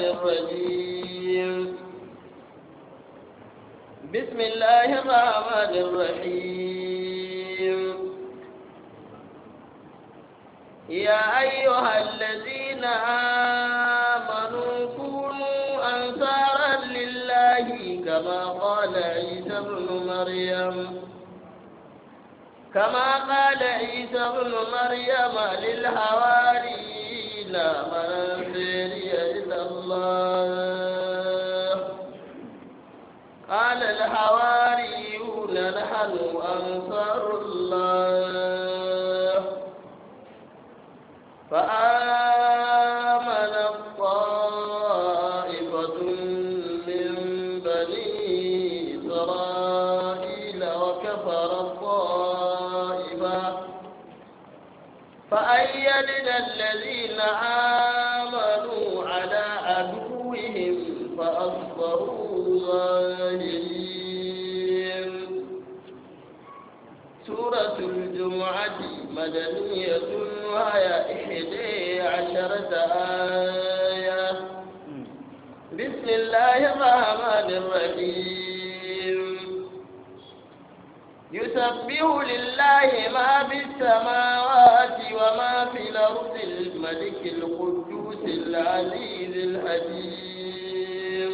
الرجيم بسم الله الرحمن الرحيم يا أيها الذين آمنوا كونوا أنصارا لله كما قال عيسى ابن مريم كما قال عيسى ابن مريم للحواريين من أنصاري إلى الله قال الحواريون نحن أنصار الله فآمن الطائفة من بني إسرائيل وكفر الطائفة فأيدنا الذين آمنوا على عدوهم فأصبحوا ظاهرين سورة الجمعة مدنية وهي إحدى عشرة آية بسم الله الرحمن الرحيم يسبح لله ما في السماوات وما في الأرض الملك القدوس العزيز الحكيم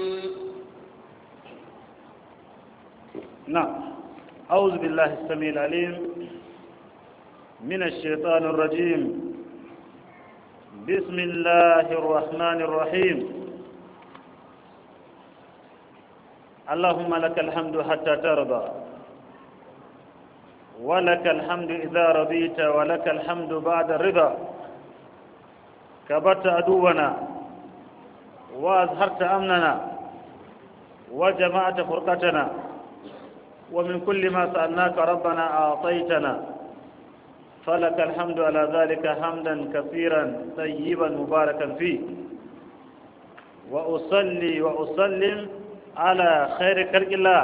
نعم أعوذ بالله السميع العليم من الشيطان الرجيم بسم الله الرحمن الرحيم اللهم لك الحمد حتى ترضى ولك الحمد إذا رضيت ولك الحمد بعد الرضا كبرت عدونا وأزهرت أمننا وجمعت فرقتنا ومن كل ما سألناك ربنا أعطيتنا فلك الحمد على ذلك حمدا كثيرا طيبا مباركا فيه وأصلي وأسلم على خير خلق الله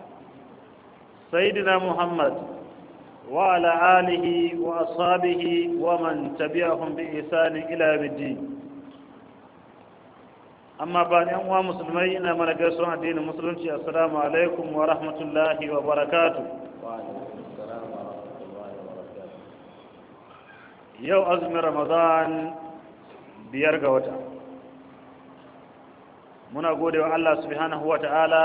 سيدنا محمد وعلى آله وأصحابه ومن تبعهم بإحسان إلى يوم الدين amma ba yan uwa musulmai ina mana gaisuwan addinin musulunci assalamu alaikum wa rahmatullahi wa barakatu yau azumin ramadan biyar ga wata muna gode wa Allah subhanahu wa ta'ala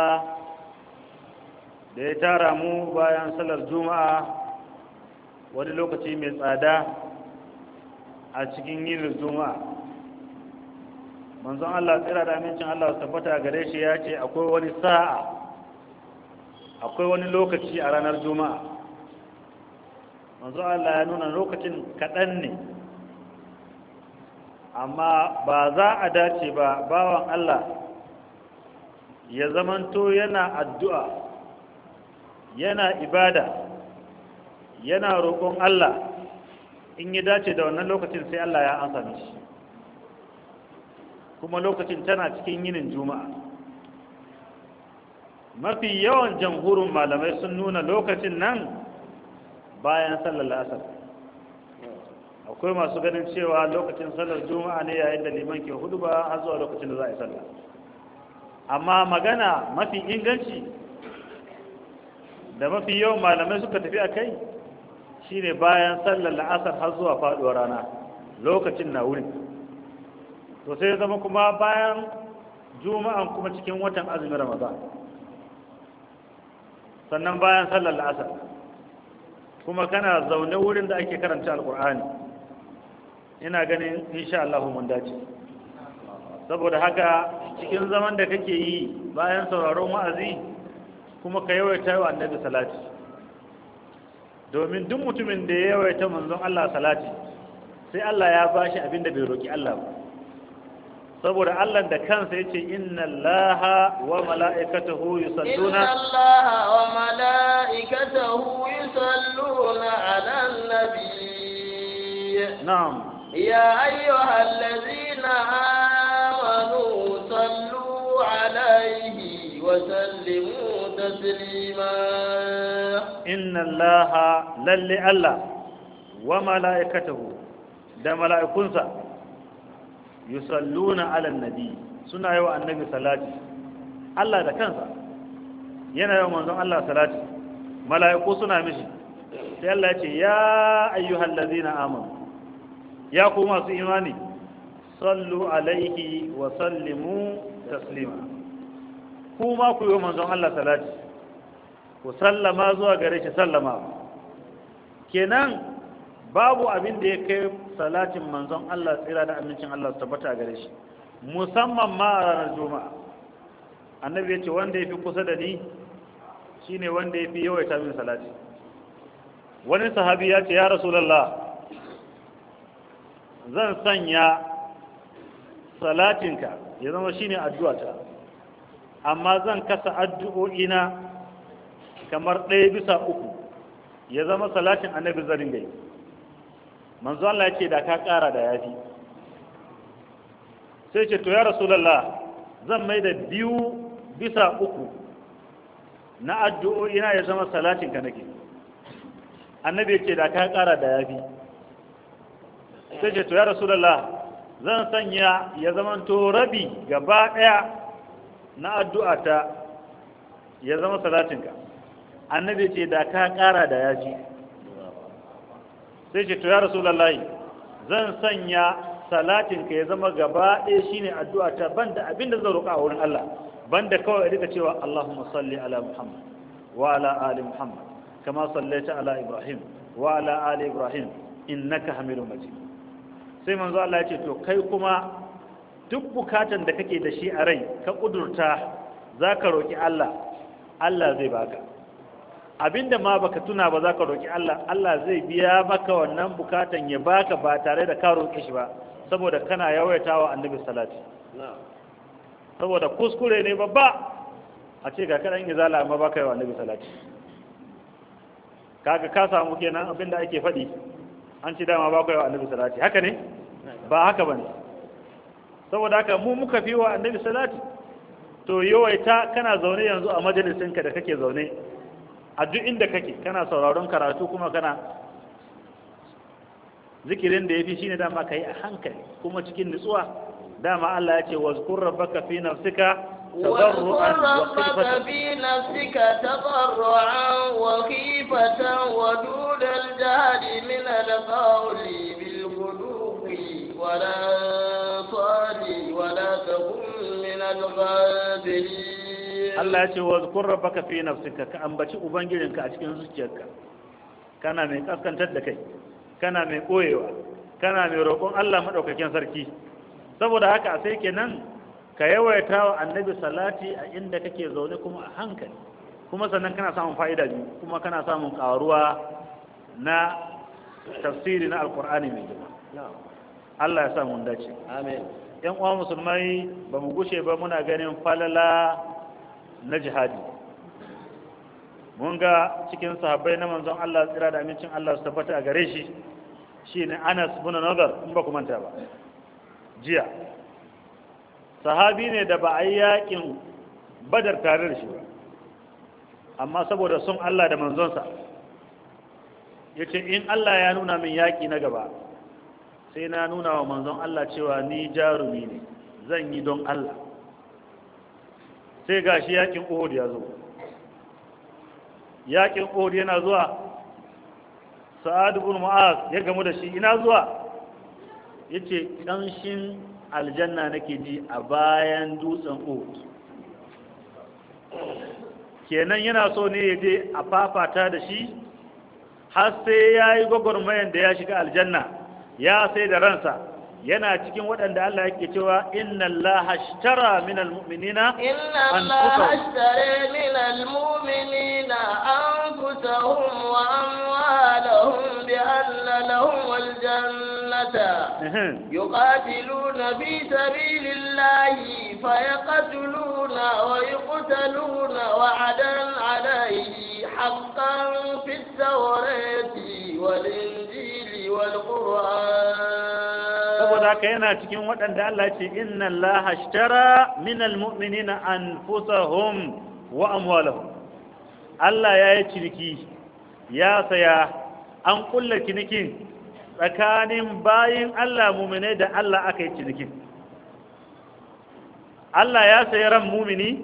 da ya tara mu bayan salar juma'a wani lokaci mai tsada a cikin yin juma'a manzon Allah tsira da amincin Allah su tabbata gare shi ya ce akwai wani sa'a akwai wani lokaci a ranar juma'a manzon Allah ya nuna lokacin kaɗan ne amma ba za a dace ba bawan Allah ya zamanto yana addu'a yana ibada yana roƙon Allah in ya dace da wannan lokacin sai Allah ya ansa mishi kuma lokacin tana cikin yinin juma'a mafi yawan jamhurin malamai sun nuna lokacin nan bayan sallar asar akwai masu ganin cewa lokacin sallar juma'a ne yayin da liman ke hudu ba har zuwa lokacin da za a yi sallah amma magana mafi inganci da mafi yawan malamai suka tafi a kai shine bayan sallar la'asar har zuwa faduwar rana lokacin na wurin to sai zama kuma bayan juma'an kuma cikin watan azumin ramadan sannan bayan sallar la'asar kuma kana zaune wurin da ake karanta alkur'ani ina ganin insha Allah mun dace saboda haka cikin zaman da kake yi bayan sauraron wa'azi kuma ka yawaita wa annabi salati domin duk mutumin da ya yawaita manzon Allah salati sai Allah ya bashi abin da bai roki Allah ba saboda Allah da kansa yace inna Allaha wa mala'ikatahu yusalluna inna Allaha wa mala'ikatahu yusalluna 'alan nabiy na'am ya ayyuhallazina amanu sallu 'alayhi wa sallimu taslima inna Allaha lalle Allah wa mala'ikatahu da mala'ikunsa yusalluna ala nabi suna yi wa annabi salati Allah da kansa yana yi wa manzon Allah salati mala'iku suna mishi sai Allah ya ce ya ayyuhal ladzina amanu ya ku masu imani sallu alaihi wa sallimu taslima kuma ku yi wa manzon Allah salati ku sallama zuwa gare shi sallama kenan babu abin da ya kai salatin manzon Allah tsira da amincin Allah su tabbata gare shi musamman ma a ranar juma'a annabi ya ce wanda ya fi kusa da ni shine wanda ya fi yawaita min salati wani sahabi ya ce ya rasulallah zan sanya salatinka ya zama shine addu'ata amma zan kasa addu'o'ina kamar ɗaya bisa uku ya zama salatin annabi zarin gai manzo Allah ya ce da ka ƙara da yafi sai ce to ya rasulallah zan mai da biyu bisa uku na addu'o'ina ya zama salatinka nake annabi ya ce da ka ƙara da yafi sai ce to ya rasulallah zan sanya ya zama to rabi gaba ɗaya na addu'ata ya zama salatinka annabi ce da ka ƙara da yaji sai ce to ya rasulullahi zan sanya salatinka ya zama gaba ɗaya shine addu'ata banda abinda zan roƙa a wurin Allah banda kawai rika cewa Allahumma salli ala Muhammad wa ala ali Muhammad kama sallaita ala Ibrahim wa ala ali Ibrahim innaka Hamidum Majid sai manzo Allah ya ce to kai kuma duk bukatan da kake da shi a rai ka kudurta zaka roki Allah Allah zai baka abinda ma baka tuna ba zaka roki Allah Allah zai biya maka wannan bukatan ya baka ba tare da ka roke shi ba saboda kana yawaitawa annabi salati saboda kuskure ne babba a ce ga kadan izala amma baka yawa annabi salati kaga ka samu kenan abinda ake faɗi an ci dama baka yawa annabi salati haka ne ba haka bane saboda haka mu muka fi wa annabi salati to yawaita kana zaune yanzu a majalisinka da kake zaune a duk inda kake kana sauraron karatu kuma kana zikirin da ya fi shi ne dama ka yi a hankali kuma cikin nutsuwa dama Allah ya ce wa zukur rabbaka fi nafsika tadarru'an wa khifatan في نفسك تضرعا وخيفة ودون الجهل من القول بالغدو ولا صالي ولا تكن من الغافلين Allah ya ce wa zukur rabbaka fi nafsika ka ambaci ubangijinka a cikin zuciyarka kana mai kaskantar da kai kana mai koyewa kana mai roƙon Allah madaukakin sarki saboda haka sai kenan ka yawaita wa annabi salati a inda kake zaune kuma a hankali kuma sannan kana samun fa'ida biyu kuma kana samun ƙaruwa na tafsiri na alkur'ani mai girma Allah ya sa mun dace Amin. yan uwa musulmai ba mu gushe ba muna ganin falala na jihadi mun ga cikin sahabbai na manzon Allah tsira da amincin Allah su tabbata a gare shi shine Anas bin Nadar in ba ku manta ba jiya sahabi ne da ba a yi yakin badar tare da shi ba amma saboda son Allah da manzonsa ya ce in Allah ya nuna min yaƙi na gaba sai na nuna wa manzon Allah cewa ni jarumi ne zan yi don Allah sai ga shi yaƙin Uhud ya zo yaƙin Uhud yana zuwa Sa'ad ibn Mu'az ya gamu da shi ina zuwa yace ƙanshin aljanna nake ji a bayan dutsen Uhud kenan yana so ne ya je a fafata da shi har sai ya yi gwagwarmayan da ya shiga aljanna ya sai da ransa yana cikin waɗanda Allah yake cewa inna Allah ashtara min almu'minina إن الله اشترى من المؤمنين أنفسهم وأموالهم بأن لهم الجنة يقاتلون في سبيل الله فيقتلون ويقتلون وعدا عليه حقا في التوراة والإنجيل والقرآن saboda haka yana cikin waɗanda Allah ce inna Allah ashtara min almu'minina anfusahum wa amwalahum Allah ya yi ciniki ya saya an kulla cinikin tsakanin bayin Allah muminai da Allah aka yi cinikin Allah ya sayi ran mumini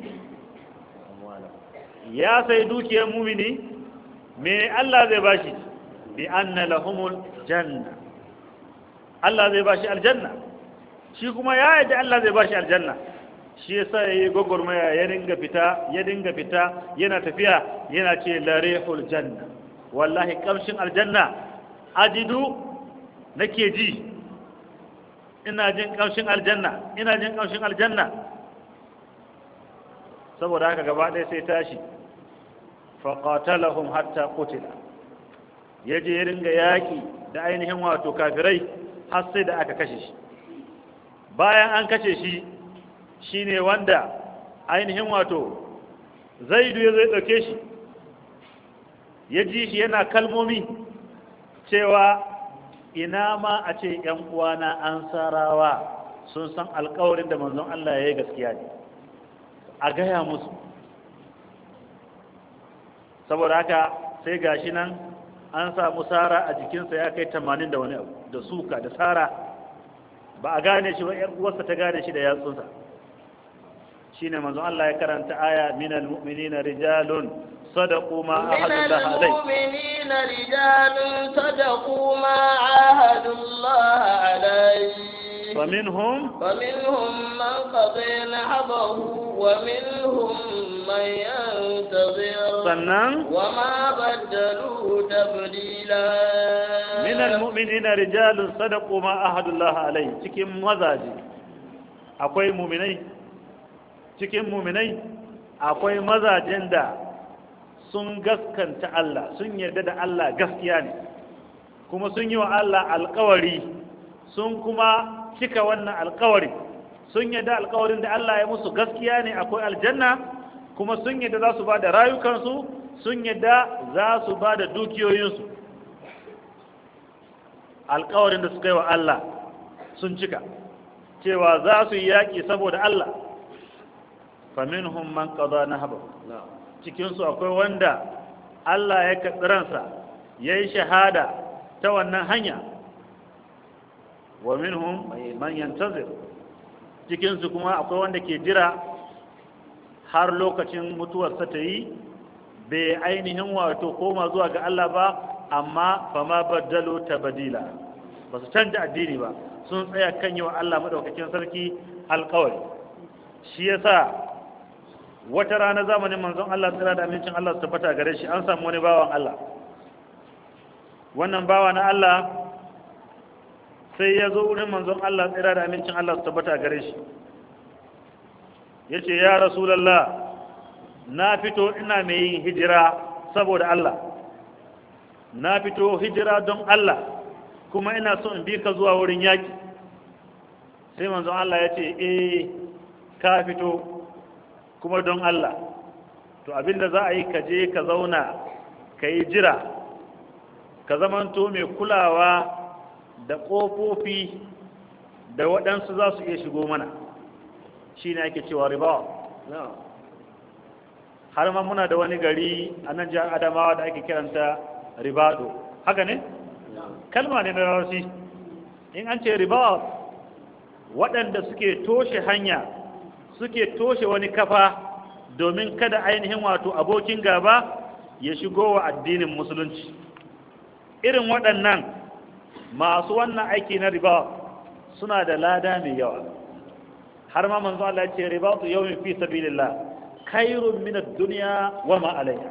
ya sayi dukiyar mumini me Allah zai bashi bi anna lahumul janna Allah zai bashi aljanna shi kuma ya yadda Allah zai bashi aljanna shi yasa yayi gogormaya ya dinga fita ya dinga fita yana tafiya yana ce larihul janna wallahi kamshin aljanna ajidu nake ji ina jin kamshin aljanna ina jin kamshin aljanna saboda haka gaba ɗaya sai tashi faqatalahum hatta qutila yaje ya ringa yaki da ainihin wato kafirai har sai da aka kashe shi bayan an kashe shi shine wanda ainihin wato zaidu ya zai ɗauke shi ya ji shi yana kalmomi cewa ina ma a ce ‘yan uwana an sarawa sun san alkawarin da manzon Allah ya yi gaskiya ne a gaya musu saboda haka sai gashi nan an samu sara a jikinsa ya kai tamanin da wani abu da suka da sara ba a gane shi ba ‘yan uwarsa ta gane shi da yatsunsa shine manzon Allah ya karanta aya minal mu'minina rijalun sadaqu ma ahadullah alai المؤمنين رجال صدقوا ما عاهدوا الله عليه فمنهم فمنهم من قضي نحبه ومنهم من ينتظر sannan وما بدلوا تبديلا min almu'minina rijalun sadaqu ma ahadullah alai cikin mazaje akwai mu'minai cikin mu'minai akwai mazajen da sun gaskanta Allah sun yarda da Allah gaskiya ne kuma sun yi wa Allah alkawari sun kuma cika wannan alkawari sun yarda alkawarin da Allah ya musu gaskiya ne akwai aljanna kuma sun yarda za su ba da rayukansu sun yarda za su ba da dukiyoyinsu alkawarin da suka yi wa Allah sun cika cewa za su yi yaƙi saboda Allah faminhum man qada nahbahu cikinsu akwai wanda Allah ya karɓi ransa ya yi shahada ta wannan hanya wa minhum man yantazir cikinsu kuma akwai wanda ke jira har lokacin mutuwarsa ta yi bai ainihin wato koma zuwa ga Allah ba amma fama baddalo tabadila ba su canja addini ba sun tsaya kan yi wa Allah maɗaukakin sarki alkawari shi yasa wata rana zamanin manzon Allah tsira da amincin Allah su tabbata gare shi an samu wani bawan Allah wannan bawa na Allah sai ya zo wurin manzon Allah tsira da amincin Allah su tabbata gare shi ya ce ya rasulallah na fito ina mai yin hijira saboda Allah na fito hijira don Allah kuma ina so in bi ka zuwa wurin yaƙi sai manzon Allah ya ce eh ka fito kuma don Allah to abinda za a yi ka je ka zauna ka yi jira ka zamanto mai kulawa da ƙofofi da waɗansu za su iya shigo mana shi ne ake cewa riba har ma muna da wani gari a nan jihar adamawa da ake kiranta ribado haka ne? kalma ne na rarsi in an ce riba waɗanda suke toshe hanya suke toshe wani kafa domin kada ainihin wato abokin gaba ya shigo wa addinin musulunci irin waɗannan masu wannan aiki na riba suna da lada mai yawa har ma manzo Allah ce riba tu yawmin fi sabilillah khairun min ad-dunya wa ma alayha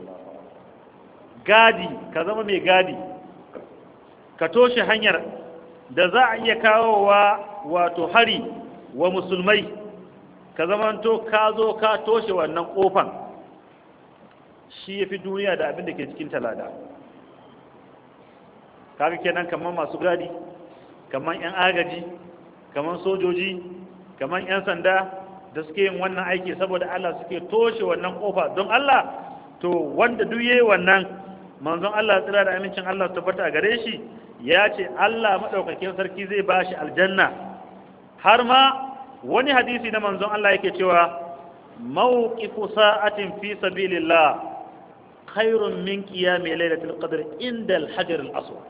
gadi ka zama mai gadi ka toshe hanyar da za a iya kawowa wato hari wa musulmai ka zamanto ka zo ka toshe wannan kofan shi ya fi duniya da abin da ke cikin talada kaga kenan kamar masu gadi kamar 'yan agaji kamar sojoji kamar 'yan sanda da suke yin wannan aiki saboda Allah suke toshe wannan kofa don Allah to wanda duk yayi wannan manzon Allah tsira da amincin Allah tabbata a gare shi ya ce Allah madaukakin sarki zai bashi aljanna har ma wani hadisi na manzon Allah yake cewa mawqifu sa'atin fi sabilillah khairun min qiyami lailatul qadr inda al-hajar al-aswad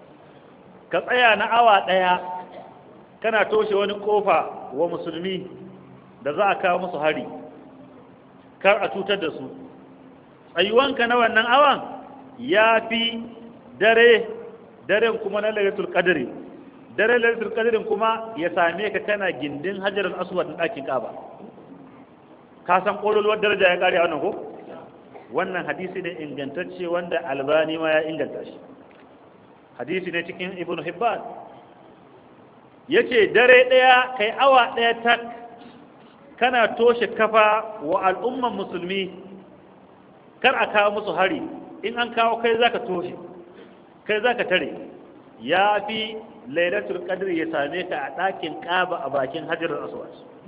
ka tsaya na awa daya kana toshe wani kofa wa musulmi da za a kawo musu hari kar a cutar da su tsayuwanka na wannan awan ya fi dare daren kuma na lailatul qadri dare lailatul qadrin kuma ya same ka kana gindin hajarul aswad na ɗakin kaba ka san ƙololuwar daraja ya ƙare a wannan ko wannan hadisi ne ingantacce wanda albani ma ya inganta shi hadisi ne cikin ibn hibban ya ce dare ɗaya kai awa ɗaya tak kana toshe kafa wa al'umman musulmi kar a kawo musu hari in an kawo kai zaka toshe kai zaka tare ya fi lailatul qadr ya same ka a ɗakin ƙaba a bakin hajarul aswad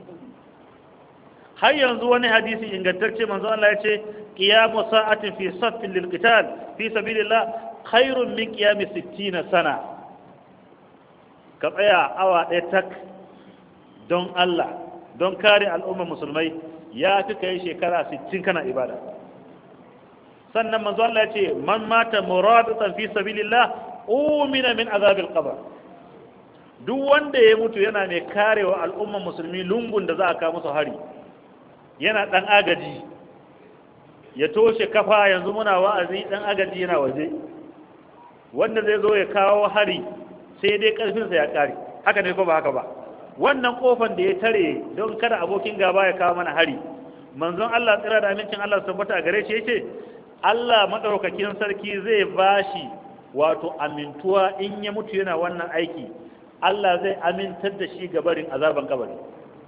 har yanzu wani hadisi ingantacce manzo Allah ya ce qiyamu sa'atin fi saffin lil qital fi sabilillah khairun min qiyami 60 sana ka tsaya awa ɗaya tak don Allah don kare al'ummar musulmai ya fi kai shekara 60 kana ibada sannan manzo Allah ya ce man mata muraditan fi sabilillah umina min azabil qabr duk wanda ya mutu yana mai karewa al'ummar musulmi lungun da za a kawo musu hari yana ɗan agaji ya toshe kafa yanzu muna wa'azi ɗan agaji yana waje wanda zai zo ya kawo hari sai dai ƙarfinsa ya ƙare haka ne ko ba haka ba wannan ƙofan da ya tare don kada abokin gaba ya kawo mana hari manzon Allah tsira da amincin Allah su tabbata a gare shi yace Allah madaukakin sarki zai bashi wato amintuwa in ya mutu yana wannan aiki Allah zai amintar da shi gabarin azaban kabari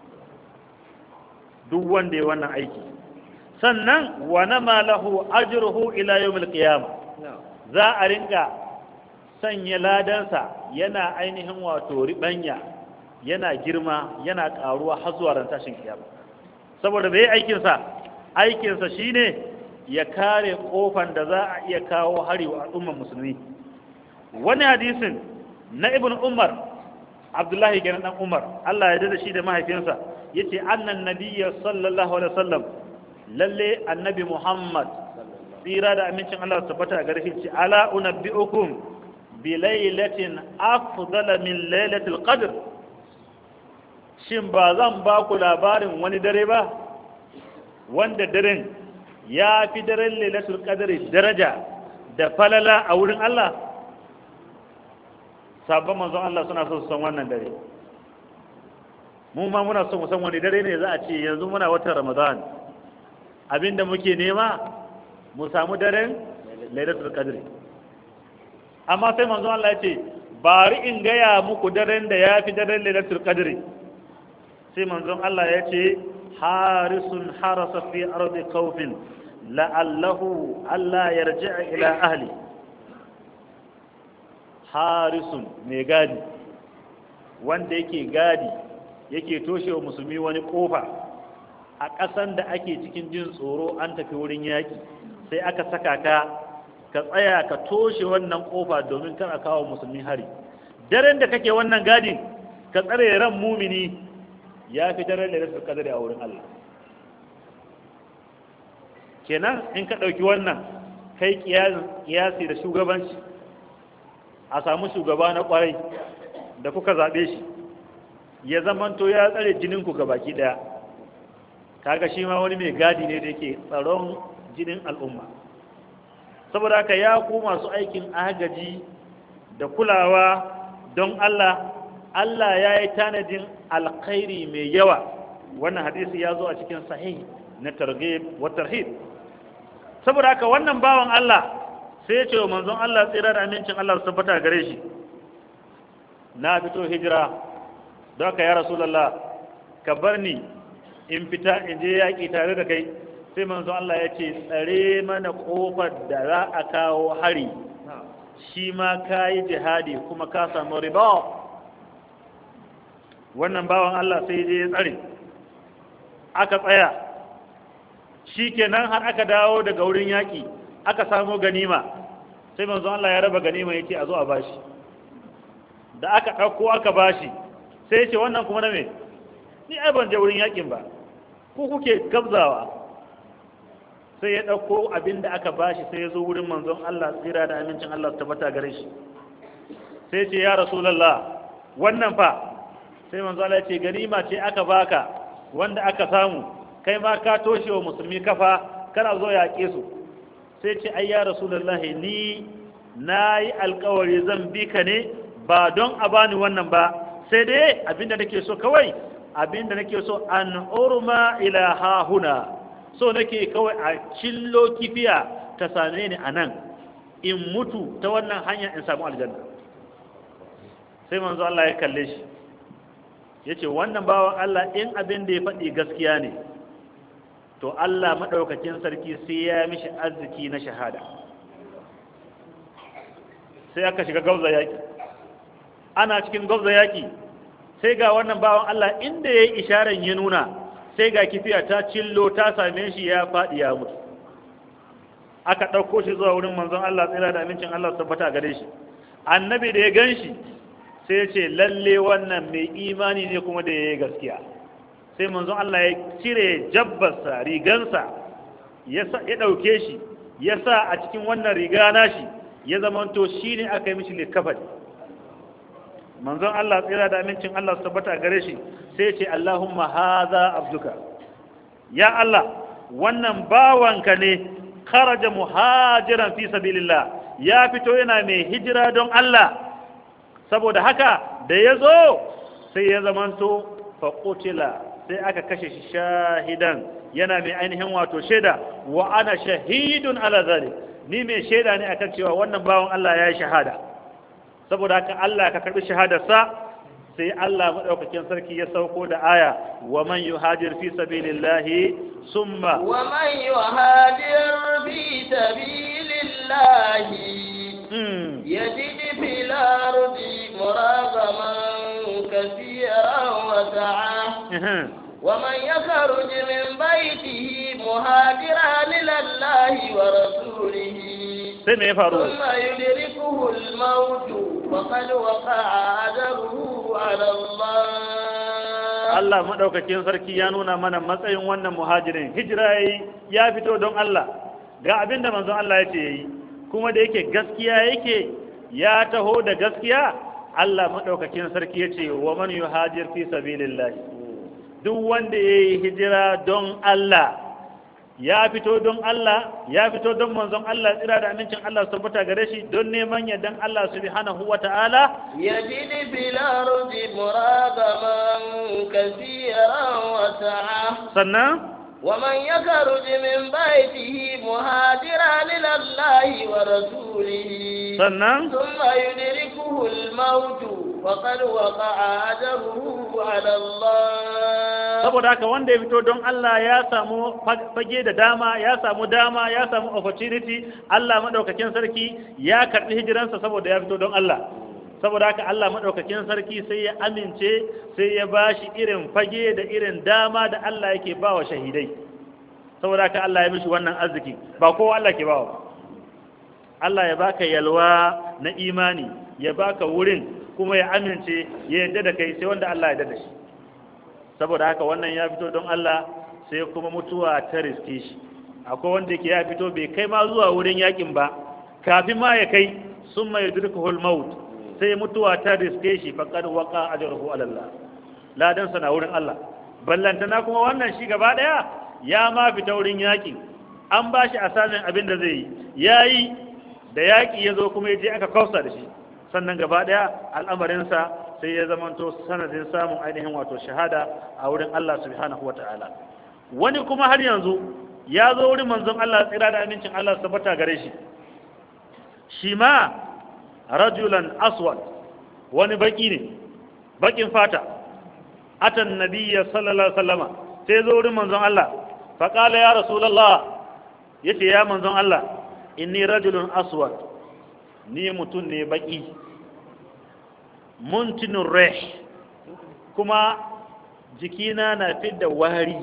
duk wanda ya wannan aiki sannan wa nama lahu ajruhu ila yawmil qiyamah za a rinka sanya ladansa yana ainihin wato ribanya yana girma yana karuwa har zuwa ran tashin kiyama saboda bai aikin sa aikin sa shine ya kare kofan da za a iya kawo hari wa al'ummar musulmi wani hadisin na ibn umar abdullahi kenan dan umar Allah ya da shi da mahaifinsa yace annan nabiyya sallallahu alaihi wasallam lalle annabi muhammad tsira da amincin Allah su tabbata ga rafi ce ala unabbiukum bi lailatin afdala min lailatul qadr shin ba zan ba ku labarin wani dare ba wanda daren ya fi daren lailatul qadr daraja da falala a wurin Allah sabon manzon Allah suna so su san wannan dare mu ma muna so mu san wani dare ne za a ce yanzu muna watan Ramadan abinda muke nema mu samu daren Lailatul Qadr amma sai manzon Allah ya ce bari in gaya muku daren da ya fi daren Lailatul Qadr sai manzon Allah ya ce harisun harasa fi ardi khawfin la'allahu alla yarji'a ila ahli harisun mai gadi wanda yake gadi yake toshe wa musulmi wani kofa a ƙasan da ake cikin jin tsoro an tafi wurin yaƙi sai aka saka ka ka tsaya ka toshe wannan kofa domin kar a kawo musulmi hari daren da kake wannan gadin ka tsare ran mumini ya fi daren da rasu kadari a wurin Allah kenan in ka ɗauki wannan kai kiyasi da shugabanci a samu shugaba na kwarai da kuka zaɓe shi ya zamanto ya tsare jininku ga baki ɗaya kaga shi ma wani mai gadi ne da yake tsaron jinin al'umma saboda haka ya ku masu aikin agaji da kulawa don Allah Allah ya yi tanadin alkhairi mai yawa wannan hadisi ya zo a cikin sahih na targhib wa tarhib saboda haka wannan bawan Allah sai ya ce wa manzon Allah tsira da amincin Allah su tabbata gare shi na fito hijira don ka ya rasulallah ka bar ni in fita in je yaƙi tare da kai sai manzon Allah ya ce tsare mana ƙofar da za a kawo hari shi ma ka yi jihadi kuma ka samu riba wannan bawan Allah sai je ya tsare aka tsaya shi kenan har aka dawo daga wurin yaƙi aka samo ganima sai manzon Allah ya raba ganima yake a zo a bashi da aka ɗauko aka bashi sai ce wannan kuma na me ni ai ban je wurin yakin ba ku kuke gabzawa sai ya ɗauko abin da aka bashi sai ya zo wurin manzon Allah tsira da amincin Allah su tabbata gare shi sai ce ya rasulallah wannan fa sai manzon Allah ya ce ganima ce aka baka wanda aka samu kai ma ka toshe wa musulmi kafa kana zo yaƙe su sai ce ai ya rasulullahi ni na yi alkawari zan bi ka ne ba don a bani wannan ba sai dai abinda nake so kawai abinda nake so an urma ila hahuna so nake kawai a cillo kifiya ta same ni a nan in mutu ta wannan hanya in samu aljanna sai manzo Allah ya kalle shi ya ce wannan bawan Allah in abin da ya faɗi gaskiya ne to Allah maɗaukakin sarki sai ya mishi arziki na shahada sai aka shiga gauza yaƙi ana cikin gauza yaƙi sai ga wannan bawan Allah inda ya yi isharar ya nuna sai ga kifiya ta cillo ta same shi ya faɗi ya mutu aka ɗauko shi zuwa wurin manzon Allah tsira da amincin Allah su tabbata gare shi annabi da ya gan shi sai ce lalle wannan mai imani ne kuma da ya yi gaskiya sai manzon Allah ya cire jabbarsa rigansa ya ɗauke shi ya sa a cikin wannan riga nashi ya zamanto shi ne aka yi mishi likafani manzon Allah tsira da amincin Allah su tabbata gare shi sai ce Allahumma haza abduka ya Allah wannan bawanka ne kharaja muhajiran fi sabilillah ya fito yana mai hijira don Allah saboda haka da ya zo sai ya zamanto faƙutila sai aka kashe shi shahidan yana mai ainihin wato shaida wa ana shahidun ala zalik ni mai shaida ne akan cewa wannan bawan Allah ya yi shahada saboda haka Allah ka karbi shahadarsa sai Allah madaukakin sarki ya sauko da aya wa man yuhajir fi sabilillahi summa wa man yuhajir fi sabilillahi يجد في الأرض مراغما كثيرا وسعة ومن يخرج من بيته مهاجرا إلى الله ورسوله ثم يدركه الموت فقد وقع أجره على الله Allah maɗaukakin sarki ya nuna mana matsayin wannan muhajirin hijira ya fito don Allah ga abin da manzon Allah ya ce yayi kuma da yake gaskiya yake ya taho da gaskiya Allah maɗaukakin sarki ya ce wa man yuhajir fi sabilillah duk wanda ya yi hijira don Allah ya fito don Allah ya fito don manzon Allah tsira da amincin Allah su tabbata gare shi don neman yardan Allah subhanahu wa ta'ala يجد في الأرض مراغما كثيرا وسعة sannan ومن يخرج من بيته مهاجرا إلى الله ورسوله sannan ثم يدركه الموت فقد وقع أجره على الله saboda haka wanda ya fito don Allah ya samu fage da dama ya samu dama ya samu opportunity Allah madaukakin sarki ya karbi hijiransa saboda ya fito don Allah saboda haka Allah madaukakin sarki sai ya amince sai ya bashi irin fage da irin dama da Allah yake bawa shahidai saboda haka Allah ya mishi wannan arziki ba kowa Allah ke bawa Allah ya baka yalwa na imani ya baka wurin kuma ya amince ya yarda da kai sai wanda Allah ya yarda da shi saboda haka wannan ya fito don Allah sai kuma mutuwa ta riske shi akwai wanda yake ya fito bai kai ma zuwa wurin yakin ba kafin ma ya kai sun mai durkuhul maut sai mutuwa ta riske shi faqad waqa ajruhu ala Allah ladan sa na wurin Allah ballantana kuma wannan shi gaba daya ya ma fita wurin yakin an ba shi asamin abin da zai yi yayi da yaki ya zo kuma ya je aka kausa da shi sannan gaba daya al'amarinsa sai ya zamanto sanadin samun ainihin wato shahada a wurin Allah subhanahu wa ta'ala wani kuma har yanzu ya zo wurin manzon Allah tsira da amincin Allah su tabbata gare shi shi ma rajulan aswad wani baki ne bakin fata atan nabiyya sallallahu alaihi wasallama sai zo wurin manzon Allah fa qala ya rasulullah yace ya manzon Allah inni rajulun aswad ni mutum ne baki muntinin resh kuma jikina na fidda wari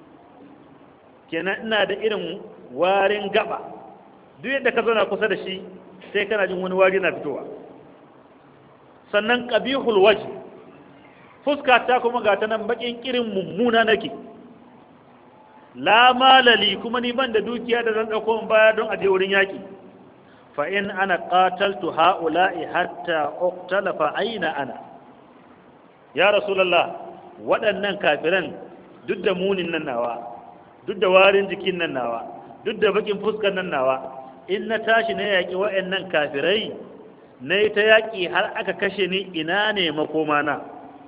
kenan ina da irin warin gaba duk yadda ka zauna kusa da shi sai kana jin wani wari na fitowa sannan ƙabihul waje fuska ta kuma ga ta nan bakin kirin mummuna nake la malali kuma ni ban da dukiya da zan ɗauko baya don aje wurin yaƙi فإن أنا قاتلت هؤلاء حتى أقتل فأين أنا يا رسول الله waɗannan kafiran duk da munin nan nawa duk da warin jikin nan nawa duk da bakin fuskar nan nawa in na tashi na yaƙi wa'annan kafirai na yi ta yaƙi har aka kashe ni ina ne makoma na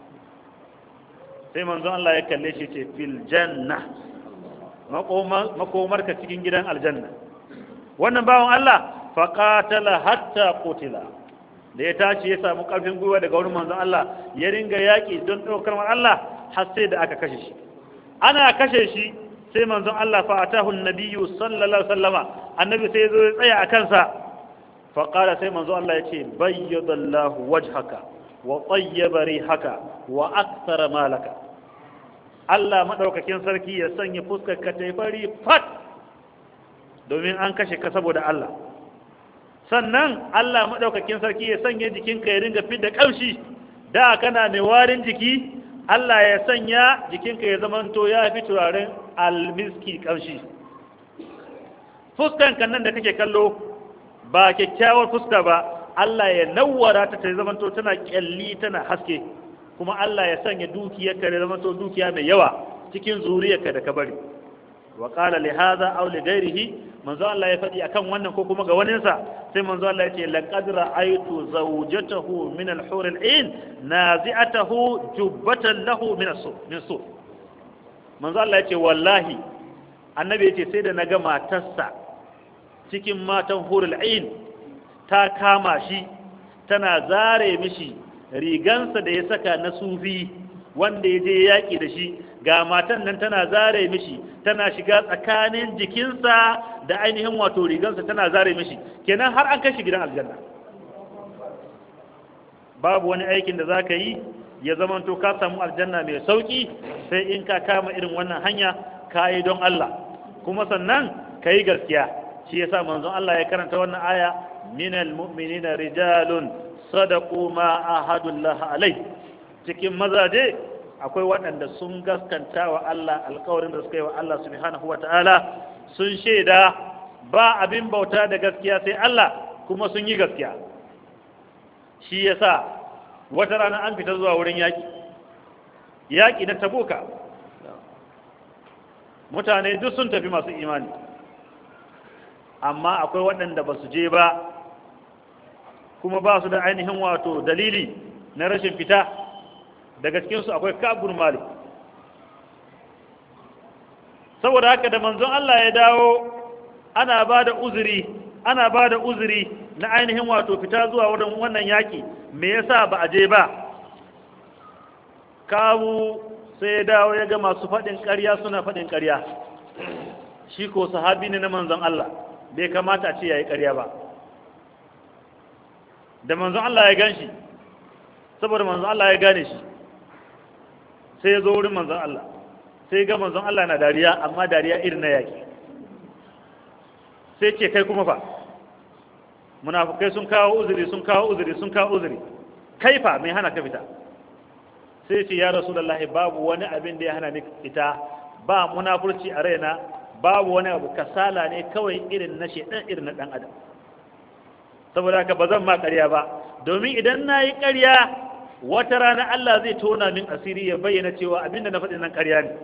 sai manzon Allah ya kalle shi ce fil janna makomarka cikin gidan aljanna wannan bawan Allah faqatala hatta qutila da ya tashi ya samu karfin gwiwa daga wurin manzon Allah ya ringa yaƙi don ɗaukar Allah har sai da aka kashe shi ana kashe shi sai manzon Allah fa atahu annabiyyu sallallahu alaihi wasallama annabi sai zo ya tsaya a kansa fa qala sai manzon Allah ya ce bayyadallahu wajhaka wa tayyaba rihaka wa akthara malaka Allah madaukakin sarki ya sanya fuskar ka ta fari fat domin an kashe ka saboda Allah sannan Allah madaukakin sarki ya sanya jikinka ya ringa fidda kamshi da kana mai warin jiki Allah ya sanya jikinka ya zamanto ya fi turaren almiski kamshi fuskan kan nan da kake kallo ba kyakkyawar fuska ba Allah ya nawwara ta ta zamanto tana kyalli tana haske kuma Allah ya sanya dukiyarka ya zamanto dukiya mai yawa cikin zuriyarka da ka bari wa qala li hadha aw li ghairihi manzo Allah ya faɗi akan wannan ko kuma ga waninsa sai manzo Allah ya ce laqad ra'aytu zawjatahu min al-hur al-ain nazi'atahu jubbatan lahu min as min su manzo Allah ya ce wallahi annabi ya ce sai da naga matarsa cikin matan hur al-ain ta kama shi tana zare mishi rigansa da ya saka na sufi wanda ya je yaƙi da shi ga matan nan tana zare mishi tana shiga tsakanin jikinsa da ainihin wato rigansa tana zare mishi kenan har an kai shi gidan aljanna babu wani aikin da za ka yi ya zamanto ka samu aljanna mai sauki sai in ka kama irin wannan hanya ka yi don Allah kuma sannan ka yi gaskiya shi yasa manzon Allah ya karanta wannan aya minal mu'minina rijalun sadaqu ma ahadullah alai cikin mazaje akwai waɗanda sun gaskanta wa Allah alkawarin da suka yi wa Allah subhanahu wa ta'ala sun shaida ba abin bauta da gaskiya sai Allah kuma sun yi gaskiya shi yasa wata rana an fita zuwa wurin yaƙi yaƙi na tabuka mutane duk sun tafi masu imani amma akwai waɗanda ba su je ba kuma ba su da ainihin wato dalili na rashin fita daga cikinsu akwai kabur malik saboda haka da manzon Allah ya dawo ana ba da uzuri ana ba da uzuri na ainihin wato fita zuwa wurin wannan yaƙi me yasa ba a je ba kawu sai ya dawo ya ga masu faɗin ƙarya suna faɗin ƙarya shi ko sahabi ne na manzon Allah bai kamata a ce ya yi ƙarya ba da manzon Allah ya gan shi saboda manzon Allah ya gane shi sai ya zo wurin manzon Allah sai ga manzon Allah na dariya amma dariya irin na yaki sai ce kai kuma fa munafukai sun kawo uzuri sun kawo uzuri sun kawo uzuri kai fa mai hana ka fita sai ce ya rasulullahi babu wani abin da ya hana ni fita ba munafurci a raina babu wani abu kasala ne kawai irin na shedan irin na dan adam saboda haka ba zan ma ƙarya ba domin idan na yi ƙarya wata rana Allah zai tona min asiri ya bayyana cewa abinda na faɗin nan ƙarya ne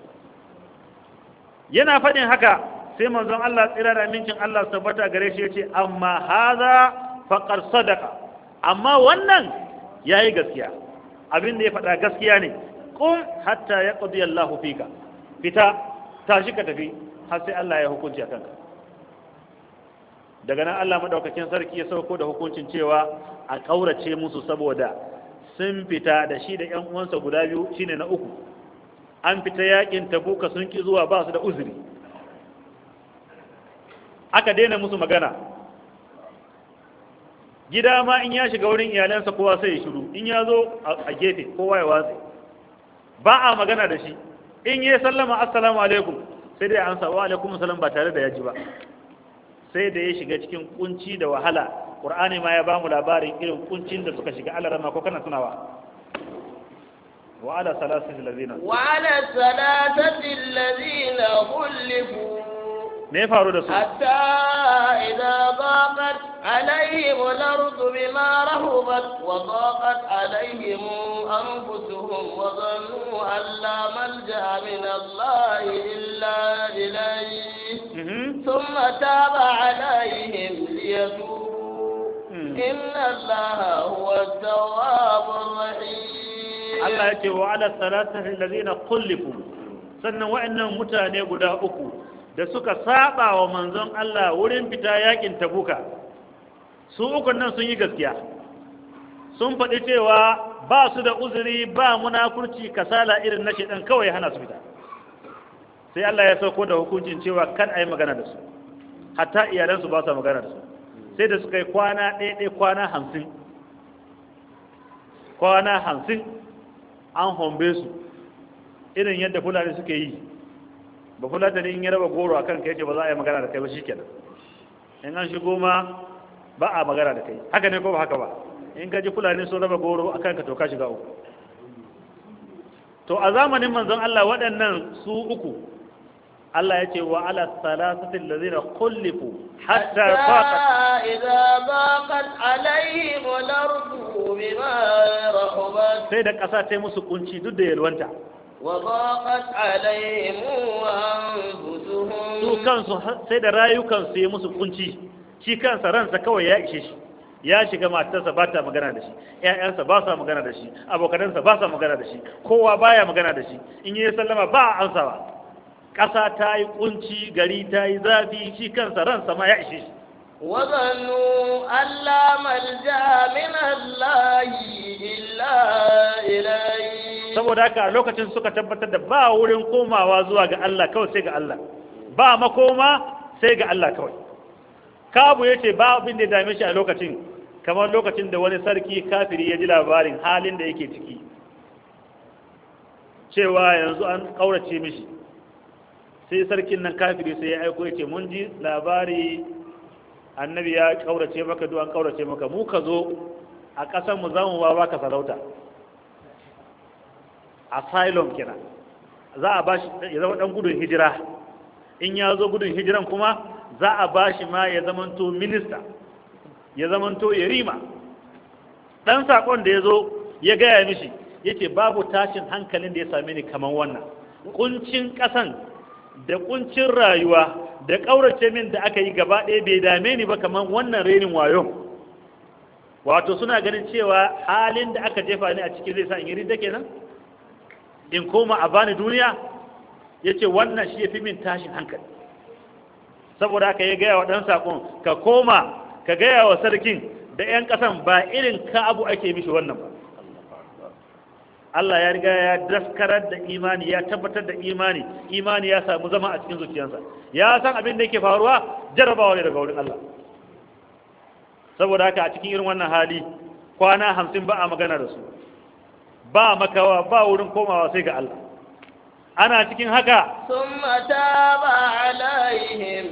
yana faɗin haka sai manzon Allah tsira da amincin Allah tabbata gare shi yace amma haza faqad sadaqa amma wannan yayi gaskiya abinda ya faɗa gaskiya ne qum hatta yaqdi Allah fika fita tashi ka tafi har sai Allah ya hukunci a kanka daga nan Allah madaukakin sarki ya sauko da hukuncin cewa a ƙaurace musu saboda sun fita da shi da 'yan uwansa guda biyu shine na uku an fita yakin tabuka sun ki zuwa ba su da uzuri aka daina musu magana gida ma in ya shiga wurin iyalansa kowa sai ya shiru in ya zo a gefe kowa ya watsi ba a magana da shi in yi sallama assalamu alaikum sai dai an wa alaikum salam ba tare da ya ji ba sai da ya shiga cikin kunci da wahala qur'ani ma ya ba mu labarin irin kuncin da suka shiga alarama ko kana tunawa wa ala salasati allazina wa ala salatati allazina khulifu me ya faru da su hatta idza daqat عليهم الأرض بما رهبت وضاقت عليهم أنفسهم وظنوا أن لا ملجأ من الله إلا إليه Mhm. ثم تاب عليهم ليتوبوا Mm. إن الله هو التواب الرحيم Allah ya ce wa ala salatati allazina kullifu sannan wa'annan mutane guda uku da suka saba wa manzon Allah wurin fita yakin tabuka su uku nan sun yi gaskiya sun faɗi cewa ba su da uzuri ba munafurci kasala irin na shedan kawai hana su fita sai Allah ya sauko da hukuncin cewa kan a yi magana da su hatta iyalansu ba su magana da su sai da suka yi kwana ɗaya ɗaya kwana hamsin kwana hamsin an hombe su irin yadda fulani suke yi ba fulani in ya raba goro a kan kai ce ba za a yi magana da kai ba shikenan in an shigo ma ba a magana da kai haka ne ko ba haka ba in ka ji fulani sun raba goro a kan ka to ka shiga uku to a zamanin manzon Allah waɗannan su uku Allah ya ce wa ala salasatin lazina kullifu hatta حتى faqat إذا ضاقت عليهم الأرض بما رحبت sai da ƙasa ta yi musu kunci duk da yalwanta وضاقت عليهم su أنفسهم kansu sai da rayukansu ya musu kunci shi kansa ransa kawai ya ishe shi ya shiga matarsa ba ta magana da shi ƴaƴansa ba sa magana da shi abokanansa ba sa magana da shi kowa baya magana da shi in yi sallama ba a ansawa ƙasa ta yi kunci gari ta yi zafi shi kansa ransa ma ya ishe shi وظنوا أن لا ملجأ من الله إلا إليه saboda haka a lokacin suka tabbatar da ba wurin komawa zuwa ga Allah kawai sai ga Allah ba makoma sai ga Allah kawai kabu ya ce ba abin da ya dame shi a lokacin kamar lokacin da wani sarki kafiri ya ji labarin halin da yake ciki cewa yanzu an ƙaurace mishi sai sarkin nan kafiri sai ya aiko ya ce mun ji labari annabi ya ƙaurace maka duk an ƙaurace maka mu ka zo a ƙasar mu za mu ba baka sarauta asylum kenan za a bashi ya zama dan gudun hijira in ya zo gudun hijiran kuma za a bashi ma ya zamanto minista ya zamanto yarima dan sakon da ya zo ya gaya mishi yace babu tashin hankalin da ya same ni kaman wannan kuncin kasan da kuncin rayuwa da kaurace min da aka yi gaba ɗaya bai dame ni ba kaman wannan renin wayo wato suna ganin cewa halin da aka jefa ni a ciki zai sa in yi ridda kenan in koma a bani duniya ya ce wannan shi ya fi min tashin hankali saboda haka ya gaya wa ɗan saƙon ka koma ka gaya wa sarkin da 'yan ƙasan ba irin ka abu ake mishi wannan ba Allah ya riga ya daskarar da imani ya tabbatar da imani imani ya samu zama a cikin zuciyarsa ya san abin da yake faruwa jarabawa ne daga wurin Allah saboda haka a cikin irin wannan hali kwana hamsin ba a magana da su ba makawa ba wurin komawa sai ga Allah ana cikin haka ثم تاب عليهم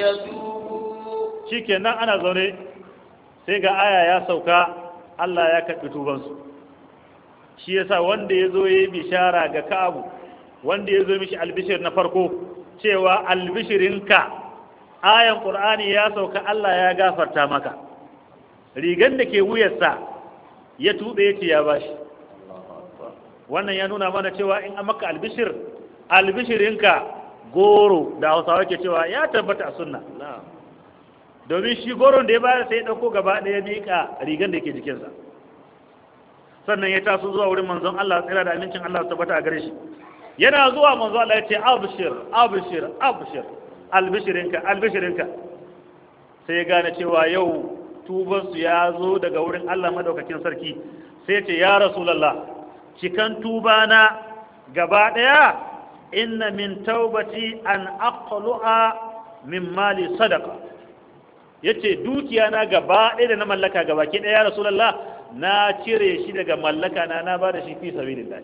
ليتوبوا shikenan ana zaune sai ga aya ya sauka Allah ya karɓi tubansu shi yasa wanda ya zo ya yi bishara ga Ka'abu wanda ya zo mishi albishir na farko cewa albishirinka ayan Qur'ani ya sauka Allah ya gafarta maka rigan da ke wuyarsa ya tuɓe ya ce ya bashi wannan ya nuna mana cewa in an maka albishir albishirinka goro da hausawa ke cewa ya tabbata a sunna domin shi goron da ya bayar sai ya ɗauko gaba ɗaya miƙa rigan da ke jikinsa sannan ya taso zuwa wurin manzon Allah tsira da amincin Allah tabbata a gare shi yana zuwa manzon Allah ya ce abshir abshir abshir albishirinka albishirinka sai ya gane cewa yau tubansu ya zo daga wurin Allah madaukakin sarki sai ya ce ya rasulullah cikan tubana gaba ɗaya inna min taubati an aqlu'a min mali sadaqa yace dukiya na gaba ɗaya da na mallaka gaba ke ɗaya rasulullah na cire shi daga mallaka na na bada shi fi sabilillah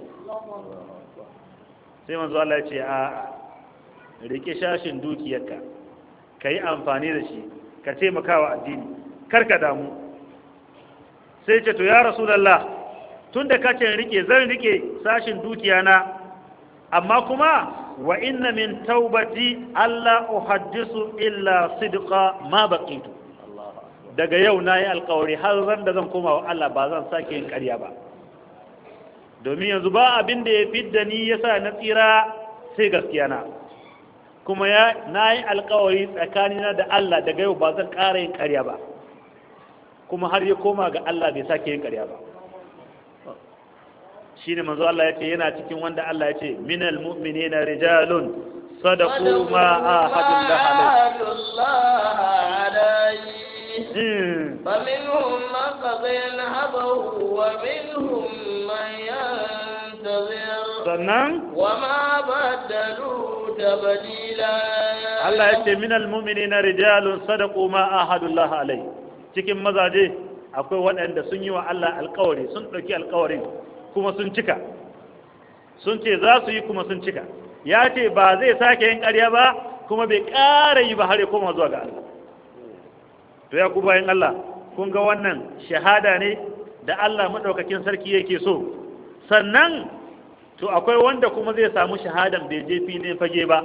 sai manzo Allah ya ce a rike shashin dukiyarka ka yi amfani da shi ka taimakawa addini kar ka damu sai ce to ya rasulullah tun da ka ce rike zan rike sashin dukiya na amma kuma wa inna min taubati alla uhaddisu illa sidqa ma baqitu daga yau na yi alkawari har ran da zan koma wa Allah ba zan sake yin ƙarya ba domin yanzu ba abin da ya fidda ni ya sa na tsira sai gaskiya na kuma ya na yi alkawari tsakanina da Allah daga yau ba zan ƙara yin ƙarya ba kuma har ya koma ga Allah bai sake yin ƙarya ba shi ne manzo Allah ya ce yana cikin wanda Allah ya ce minal mu'minina rijalun sadaqu ma ahadullah alaihi alayhi فمنهم من قضي نهبه ومنهم من ينتظر sannan وما بدلوا تبديلا Allah ya ce minal mu'minina rijalun sadaqu ma ahadullah alayhi cikin mazaje akwai waɗanda sun yi wa Allah alƙawari sun ɗauki alƙawarin kuma sun cika sun ce za su yi kuma sun cika ya ce ba zai sake yin ƙarya ba kuma bai ƙara yi ba har ya koma zuwa ga Allah to ya ku bayan Allah kun ga wannan shahada ne da Allah maɗaukakin sarki yake so sannan to akwai wanda kuma zai samu shahadan bai je filin fage ba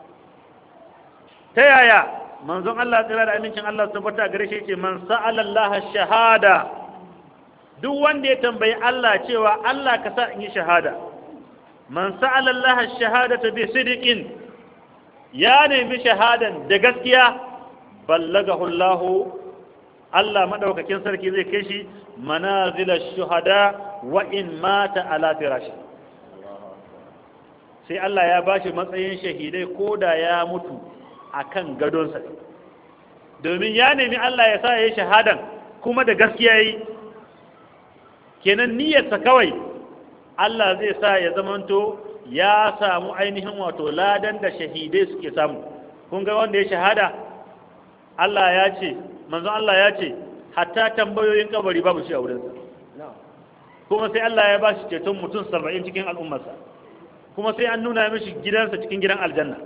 ta yaya manzon Allah tsira da amincin Allah su tabbata gare shi ce man sa'ala Allah shahada duk wanda ya tambayi Allah cewa Allah ka sa in yi shahada man sa'ala Allah shahadata bi sidiqin ya nemi shahadan da gaskiya ballagahu Allah Allah madaukakin sarki zai kai shi manazila shuhada wa in mata ala firashi sai Allah ya bashi matsayin shahidai ko da ya mutu akan gadonsa domin ya nemi Allah ya sa ya yi shahadan kuma da gaskiya yi kenan niyyarsa kawai Allah zai sa ya zamanto ya samu ainihin wato ladan da shahidai suke samu kun ga wanda ya shahada Allah ya ce manzon Allah ya ce hatta tambayoyin kabari babu shi a wurinsa kuma sai Allah ya ba shi ceton mutum saba'in cikin al'ummarsa kuma sai an nuna mishi gidansa cikin gidan aljanna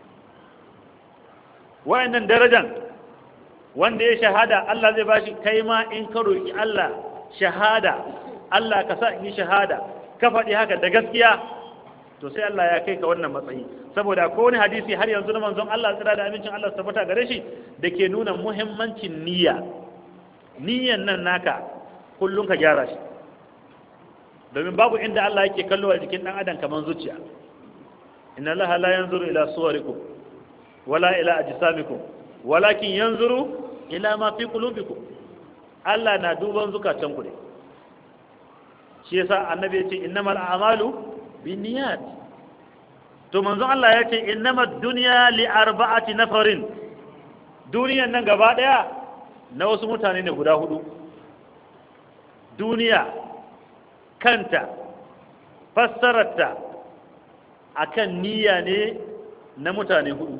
wayannan darajan wanda ya shahada Allah zai bashi kai ma in ka roki Allah shahada Allah ka sa in yi shahada ka faɗi haka da gaskiya to sai Allah ya kai ka wannan matsayi saboda ko wani hadisi har yanzu na manzon Allah tsira da amincin Allah tabbata gare shi da ke nuna muhimmancin niyya niyyan nan naka kullum ka gyara shi domin babu inda Allah yake kallo a jikin dan adam kaman zuciya inna Allah la yanzuru ila suwarikum wala ila ajsamikum walakin yanzuru ila ma fi qulubikum Allah na duban zukatan ku ne shi yasa annabi ya ce innamal a'malu binniyat to manzon Allah ya ce innamad dunya li arba'ati nafarin duniyan nan gaba daya na wasu mutane ne guda hudu duniya kanta fassararta akan niyya ne na mutane hudu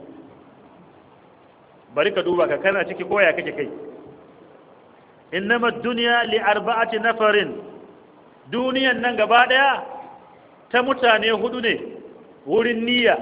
bari ka duba ka kana ciki koya kake kai innama duniya li arba'ati nafarin duniyan nan gaba daya ta mutane hudu ne wurin niyya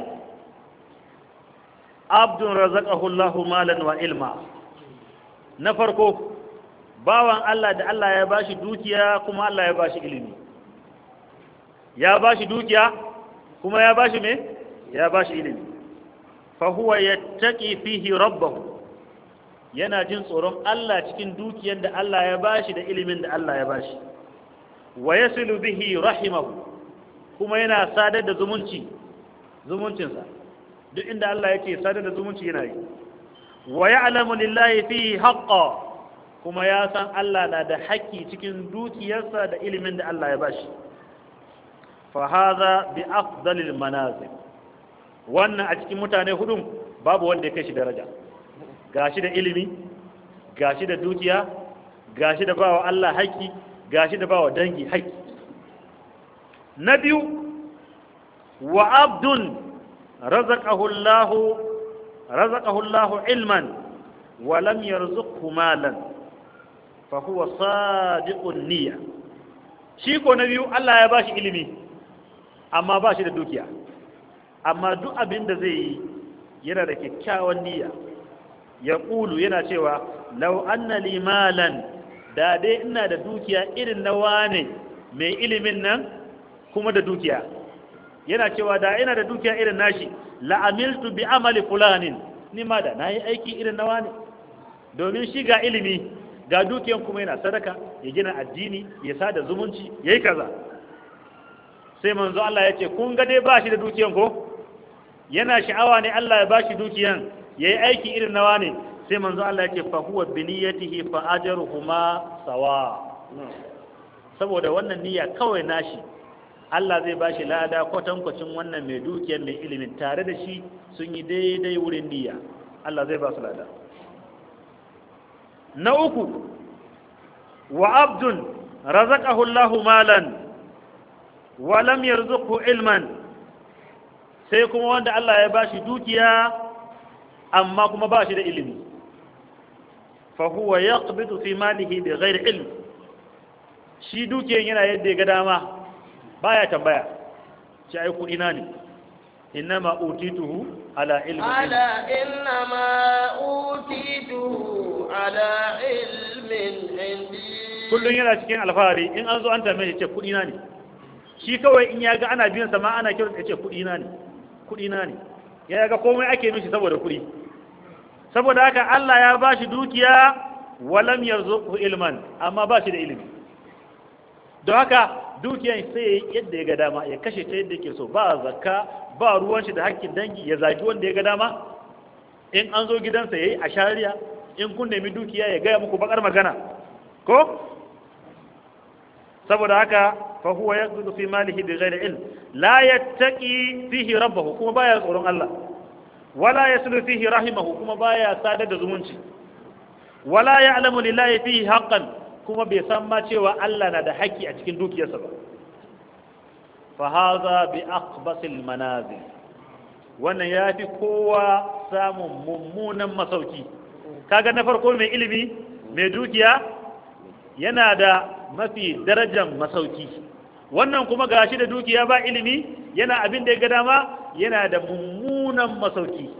abdun razaqahu Allahu malan wa ilma na farko bawan Allah da Allah ya bashi dukiya kuma Allah ya bashi ilimi ya bashi dukiya kuma ya bashi me ya bashi ilimi fa huwa yattaqi fihi rabbahu yana jin tsoron Allah cikin dukiyar da Allah ya bashi da ilimin da Allah ya bashi wa yasilu bihi rahimahu kuma yana sadar da zumunci zumuncinsa duk inda Allah yake sadar da zumunci yana yi wa ya'lamu lillahi fihi haqqan kuma ya san Allah na da haƙƙi cikin dukiyarsa da ilimin da Allah ya bashi fa hadha bi afdalil manazil wannan a cikin mutane hudun babu wanda ya kai shi daraja gashi da ilimi gashi da dukiya gashi da bawa Allah haƙƙi gashi da bawa dangi haƙƙi na biyu wa abdun razaqahu Allah razaqahu Allah ilman wa lam yarzuqhu malan fa huwa sadiqun niyya shi ko na biyu Allah ya bashi ilimi amma ba shi da dukiya amma duk abin da zai yi yana da kyakkyawan niyya ya ƙulu yana cewa lau anna li malan da dai ina da dukiya irin na wane mai ilimin nan kuma da dukiya yana cewa da ina da dukiya irin nashi la'amiltu bi amali fulanin ni ma da nayi aiki irin na wane domin shi ga ilimi ga dukiyan kuma yana sadaka ya gina addini ya sada zumunci ya yi kaza sai manzo Allah ya ce kun ga dai ba shi da dukiyan ko yana sha'awa ne Allah ya ba shi dukiyan ya yi aiki irin nawa ne sai manzo Allah ya ce fa huwa bi niyyatihi fa ajruhuma sawa saboda wannan niyya kawai nashi Allah zai ba shi lada kwatankwacin wannan mai dukiyar mai ilimin tare da shi sun yi daidai wurin niyya Allah zai ba su lada na uku wa abdun razaqahu Allahu malan wa lam yarzuqhu ilman sai kuma wanda Allah ya bashi dukiya amma kuma bashi da ilimi fa huwa yaqbidu fi malihi bi ghairi ilm shi dukiyan yana yadda ya ga dama baya tambaya ci ai kudi na ne innama utituhu ala ilmi ala innama utituhu ala ilmin indi kullun yana cikin alfahari in an zo an tambaye ce kudi na ne shi kawai in ya ga ana biyan sa ma ana kiran ya ce kudi na ne kudi na ne ya ga komai ake mishi saboda kudi saboda haka Allah ya bashi dukiya walam yarzuqhu ilman amma bashi da ilimi don haka dukiyan sai yadda ya ga dama ya kashe ta yadda yake so ba zakka ba ruwan shi da hakkin dangi ya zagi wanda ya ga dama in an zo gidansa yayi a shariya in kun nemi dukiya ya gaya muku bakar magana ko saboda haka fa huwa yaqdu fi malihi bi ghairi ilm la yattaqi fihi rabbahu kuma baya tsoron Allah wala yaslu fihi rahimahu kuma baya sadar da zumunci wala ya'lamu lillahi fihi haqqan kuma bai san ma cewa Allah na da haƙƙi a cikin dukiyarsa ba fa haza bi aqbasil manazil wannan yafi kowa samun mummunan masauki kaga na farko mai ilimi mai dukiya yana da mafi darajar masauki wannan kuma gashi da dukiya ba ilimi yana abin da ya ga dama yana da mummunan masauki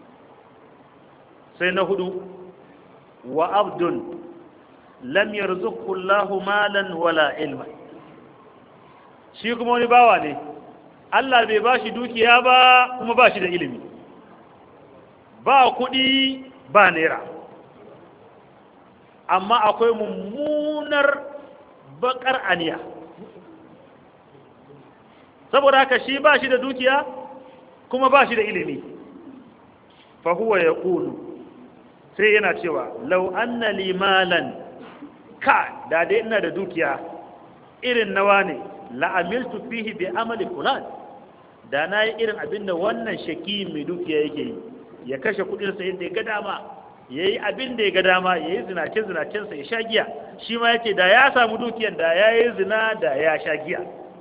sai na hudu wa abdun lam yarzuqhu Allahu malan wala ilma shi kuma wani bawa ne Allah bai bashi dukiya ba kuma bashi da ilimi ba kuɗi ba naira amma akwai mummunar bakar aniya saboda haka shi bashi da dukiya kuma bashi da ilimi fa huwa yaqulu sai yana cewa law anna li malan ka da dai ina da dukiya irin nawa ne la'amiltu fihi bi amali fulan da na yi irin abin da wannan shaki mai dukiya yake yi ya kashe kudinsa yadda ya ga dama ya yi abin da ya ga dama ya yi zinace-zinacensa ya sha giya shi ma yake da ya samu dukiyan da ya yi zina da ya sha giya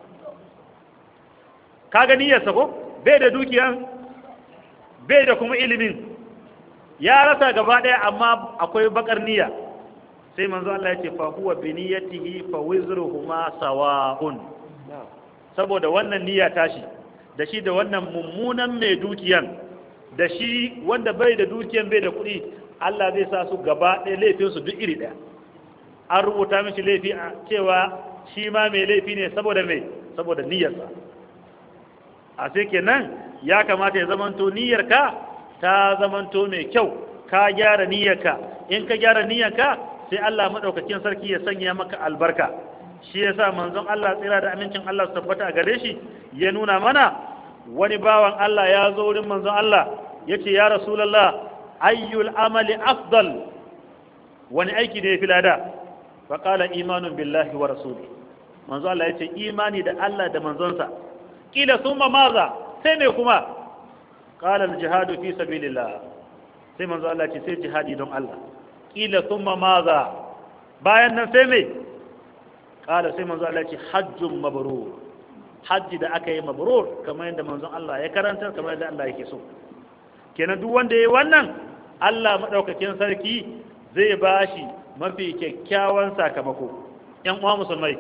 ka gani ya sako bai da dukiyan bai da kuma ilimin ya rasa gaba ɗaya amma akwai bakar niyya sai manzo Allah ya ce fa huwa bi niyyatihi fa wizruhuma sawa'un saboda wannan niyya tashi da shi da wannan mummunan mai dukiyan da shi wanda bai da dukiyan bai da kuɗi Allah zai sa su gaba ɗaya laifin su duk iri ɗaya an rubuta mishi laifi a cewa shi ma mai laifi ne saboda mai saboda niyyarsa a sai kenan ya kamata ya zamanto niyyarka ta zamanto mai kyau ka gyara niyyarka in ka gyara niyyarka sai Allah madaukakin sarki ya sanya maka albarka shi yasa manzon Allah tsira da amincin Allah su tabbata a gare shi ya nuna mana wani bawan Allah ya zo wurin manzon Allah yace ya rasulullah ayyul amali afdal wani aiki ne fi lada fa qala imanun billahi wa rasuli manzon Allah yace imani da Allah da manzonsa kila summa maza sai ne kuma qala al jihadu fi sabilillah sai manzon Allah ce sai jihadi don Allah kila thumma maza bayan nan sai mai kala sai manzo Allah ce hajjun mabrur hajji da aka yi mabrur kamar yadda manzon Allah ya karanta kamar yadda Allah yake so kenan duk wanda yayi wannan Allah madaukakin sarki zai bashi mafi kyakkyawan sakamako yan uwa musulmai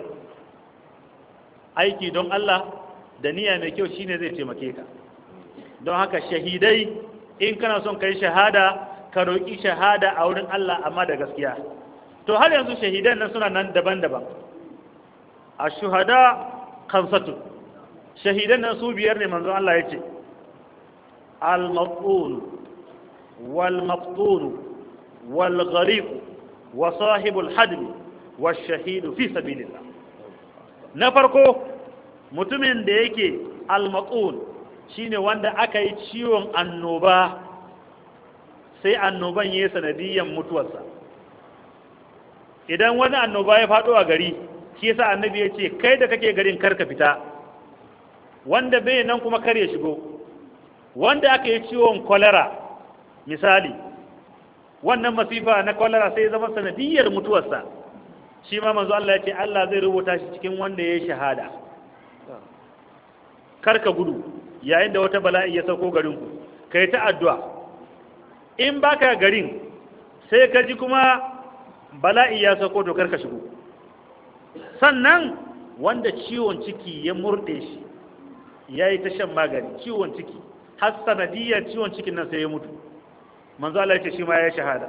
aiki don Allah da niyya mai kyau shine zai taimake ka don haka shahidai in kana son kai shahada ka roƙi shahada a wurin Allah amma da gaskiya to har yanzu shahidan nan suna nan daban-daban a shuhada kamsatu shahidan nan su biyar ne manzon Allah ya ce al-maqtul wal maqtul wal gharib wa sahibul hadmi wa shahidu fi sabilillah na farko mutumin da yake almatsun shine wanda aka yi ciwon annoba sai annoban ya yi sanadiyyar mutuwarsa idan wani annoba ya faɗo a gari shi yasa annabi ya ce kai da kake garin karka fita wanda bai nan kuma kar ya shigo wanda aka yi ciwon kwalera misali wannan masifa na kwalera sai zama sanadiyyar mutuwarsa shi ma manzo Allah ya ce Allah zai rubuta shi cikin wanda ya yi shahada karka gudu yayin da wata bala'i ya sauko garinku kai ta addu'a in baka garin sai ka ji kuma bala'i ya sauko to karka shigo sannan wanda ciwon ciki ya murde shi ya yi ta shan magani ciwon ciki har sanadiyar ciwon cikin nan sai ya mutu manzo Allah ya ce shi ma ya shahada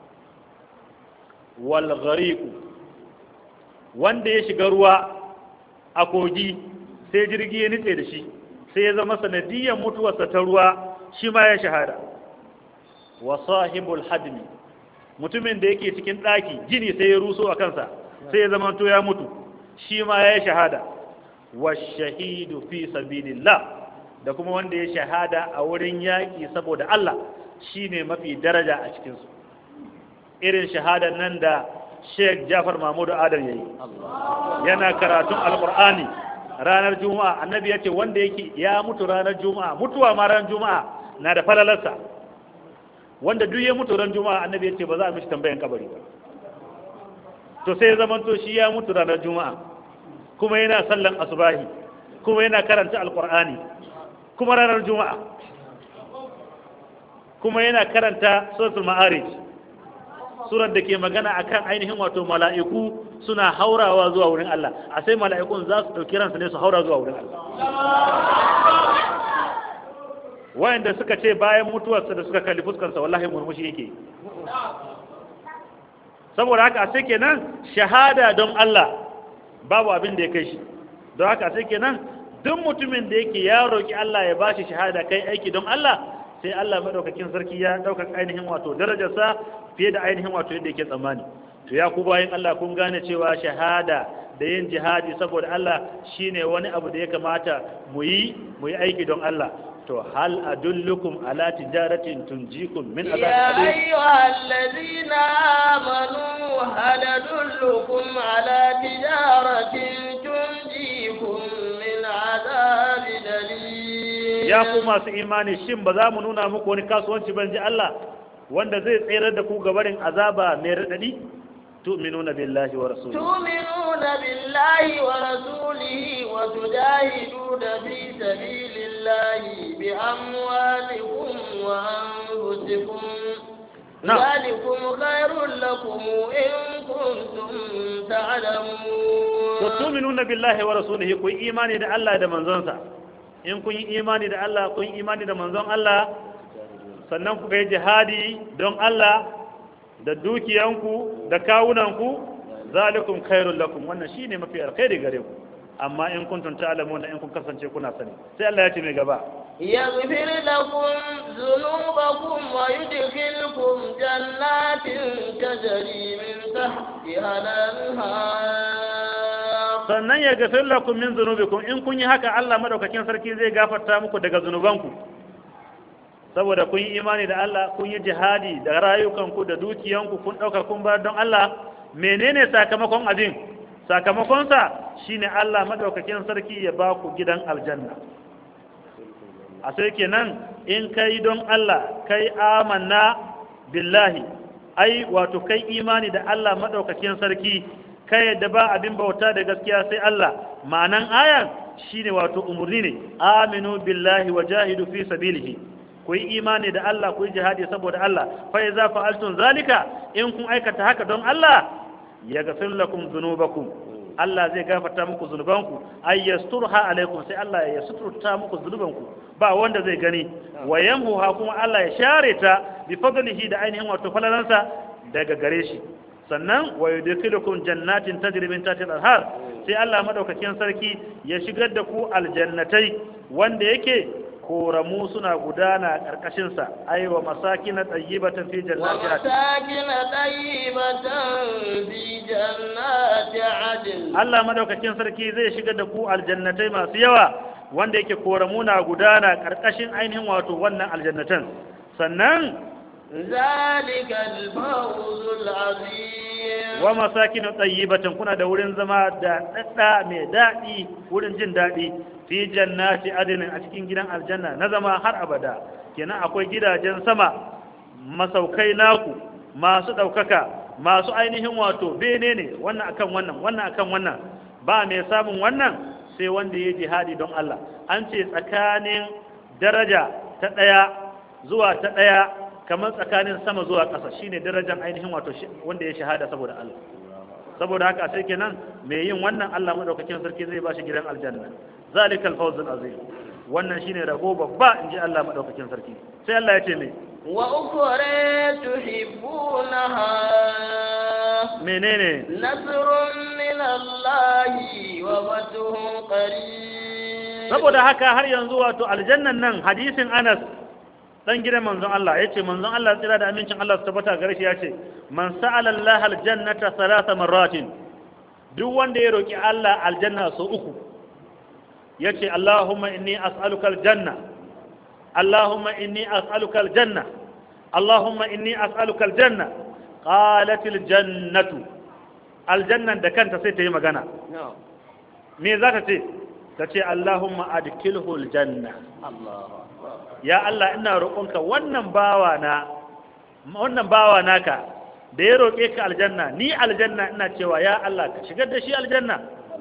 wal ghariqu wanda ya shiga ruwa a kogi sai jirgi ya nitse da shi sai ya zama sanadiyar mutuwarsa ta ruwa shi ma ya shahada wa sahibul hadmi mutumin da yake cikin ɗaki gini sai ya ruso a kansa sai ya zama to ya mutu shi ma ya shahada wa shahidu fi sabilillah da kuma wanda ya shahada a wurin yaƙi saboda Allah shine mafi daraja a cikinsu irin shahadar nan da Sheikh Jafar Mahmudu Adam yayi yana karatun Alƙur'ani ranar Juma'a annabi yace wanda yake ya mutu ranar Juma'a mutuwa ma ranar Juma'a na da falalarsa wanda duk ya mutu ran Juma'a annabi yace ba za a mishi tambayan kabari ba to sai zaman to shi ya mutu ranar Juma'a kuma yana sallan asubahi kuma yana karanta Alƙur'ani kuma ranar Juma'a kuma yana karanta suratul Ma'arij surar da ke magana akan ainihin wato mala'iku suna haurawa zuwa wurin Allah a sai mala'ikun za su ɗauki ransa ne su haura zuwa wurin Allah wayanda suka ce bayan mutuwarsa da suka kalli fuskarsa wallahi murmushi yake saboda haka sai kenan shahada don Allah babu abin da ya kai shi don haka sai kenan duk mutumin da yake ya roki Allah ya bashi shahada kai aiki don Allah sai Allah madaukakin sarki ya daukar ainihin wato darajarsa fiye da ainihin wato yadda yake tsammani to ya ku bayan Allah kun gane cewa shahada da yin jihadi saboda Allah shine wani abu da ya kamata mu yi mu yi aiki don Allah to hal adullukum ala tijaratin tunjikum min يا azab أيها الذين آمنوا هل أدلكم على تجارة تنجيكم من عذاب أليم ya ku masu imani shin ba za mu nuna muku wani kasuwanci ban ji Allah wanda zai tsere da ku gabarin azaba mai radadi tu'minuna billahi wa rasulihi تؤمنون بالله ورسوله وتجاهدون في سبيل الله بأموالكم وأنفسكم نعم. ذلكم خير لكم إن كنتم تعلمون to tu'minuna billahi wa rasulihi ku yi imani da Allah da manzonsa in kun yi imani da Allah kun yi imani da manzon Allah sannan ku yi jihadi don Allah da dukiyanku da kawunanku zalikum khairul lakum wannan shine mafi alkhairi gare ku amma in kuntum ta'lamuna in kun kasance kuna sani sai Allah ya ce mai gaba يغفر لكم ذنوبكم ويدخلكم جنات تجري من تحتها الأنهار sannan ya gafir lakum min zunubikum in kun yi haka Allah madaukakin sarki zai gafarta muku daga zunubanku saboda kun yi imani da Allah kun yi jihadi da rayukanku da dukiyanku kun ɗauka kun bar don Allah menene sakamakon abin sakamakonsa shine Allah madaukakin sarki ya ba ku gidan aljanna a sai kenan in kai don Allah kai amanna billahi ai wato kai imani da Allah madaukakin sarki kai yadda ba abin bauta da gaskiya sai Allah ma'anan ayan shine wato umurni ne aminu billahi wa jahidu fi sabilihi ku yi imani da Allah ku yi jihadi saboda Allah fa iza fa'altum zalika in kun aikata haka don Allah yaghfir lakum dhunubakum Allah zai gafarta muku zunubanku ay yasturha alaikum sai Allah ya suturta muku zunubanku ba wanda zai gani wa yamhuha kuma Allah ya share ta bi fadlihi da ainihin wato falalansa daga gare shi sannan wa yudkhilukum jannatin tajri min tahtiha al-anhar sai Allah madaukakin sarki ya shigar da ku aljannatai wanda yake koramu suna gudana a ƙarƙashinsa ai wa masakin tayyibatan fi jannati adn ومساكن طيبة في جنات عدن Allah madaukakin sarki zai shiga da ku aljannatai masu yawa wanda yake koramu na gudana ƙarƙashin ainihin wato wannan aljannatan sannan ذلك الفوز العظيم wa masakin tayyibatan kuna da wurin zama da dadda mai daɗi wurin jin daɗi fi jannati adn a cikin gidan aljanna na zama har abada kenan akwai gidajen sama masaukai naku masu ɗaukaka masu ainihin wato bene ne wannan akan wannan wannan akan wannan ba mai samun wannan sai wanda ya jihadi don Allah an ce tsakanin daraja ta ɗaya zuwa ta ɗaya kamar tsakanin sama zuwa ƙasa shine darajar ainihin wato shi- wanda ya shahada saboda Allah saboda haka sai kenan mai yin wannan Allah madaukakin sarki zai ba shi gidan aljanna zalikal fawzul azim wannan shine rabo babba inji Allah madaukakin sarki sai Allah ya ce me وأخرى تحبونها menene نصر من الله وفتح قريب saboda haka har yanzu wato aljannan nan hadisin Anas dan gidan manzon Allah yace manzon Allah tsira da amincin Allah su tabbata gare shi yace man sa'ala Allah aljannata thalatha marratin duk wanda ya roki Allah aljanna so uku yace Allahumma inni as'aluka aljanna Allahumma inni as'aluka aljanna Allahumma inni as'aluka aljanna qalat aljannatu aljannan da kanta sai ta yi magana نعم me za ta ce ta ce Allahumma adkilhu aljanna الله أكبر ya Allah ina roƙonka wannan bawa na wannan bawa naka da ya roƙe ka aljanna ni aljanna ina cewa ya Allah ka shigar da shi aljanna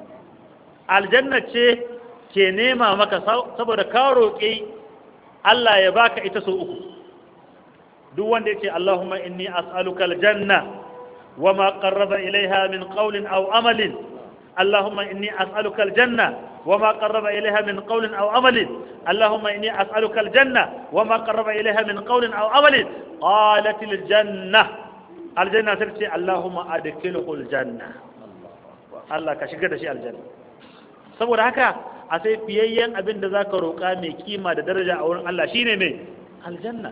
aljanna ce ke nema maka sau- saboda ka roƙe Allah ya baka ita so uku duk wanda yace Allahumma inni as'aluka aljanna wama qarraba ilaiha min qawlin aw amalin اللهم إني أسألك الجنة وما قرب إليها من قول أو عمل اللهم إني أسألك الجنة وما قرب إليها من قول أو عمل قالت الجنة الجنة ترتي اللهم أدخله الجنة الله كشكر شيء الجنة saboda haka a sai fiyayyen abin da za ka roƙa mai kima da daraja a wurin Allah shine mai aljanna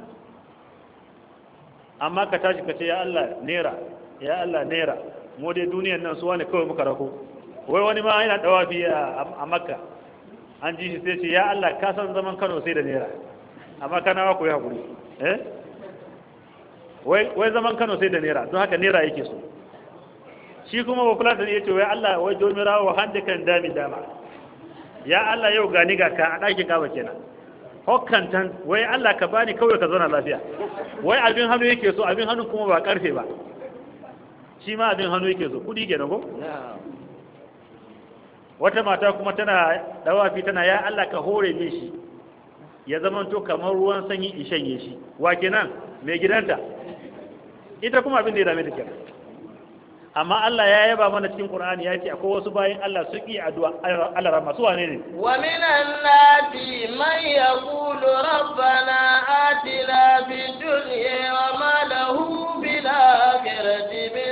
amma ka tashi ka ce ya Allah nera ya Allah nera mu dai duniyan nan suwa ne kawai muka rako wai wani ma yana dawafi a a makka an ji shi sai ce ya Allah ka san zaman Kano sai da nera amma kana ku yi hakuri eh wai wai zaman Kano sai da nera don haka nera yake so shi kuma ba kula da ya ce wai Allah wai jomira wa hande kan dami dama ya Allah yau gani ga ka a ɗakin kaba kenan hokkantan wai Allah ka bani kawai ka zauna lafiya wai abin hannu yake so abin hannu kuma ba karfe ba shi ma abin hannu yake so kudi kenan ko نعم wata mata kuma tana dawafi tana ya Allah ka hore min shi ya zamanto kamar ruwan sanyi in shanye shi wa kenan mai gidanta ita kuma abin da ya dame ta kenan amma Allah ya yaba mana cikin Qur'ani ya ce akwai wasu bayin Allah su yi addu'a Allah rahma su wane ne ومن الناس من يقول ربنا آتنا في الدنيا وما له في الآخرة من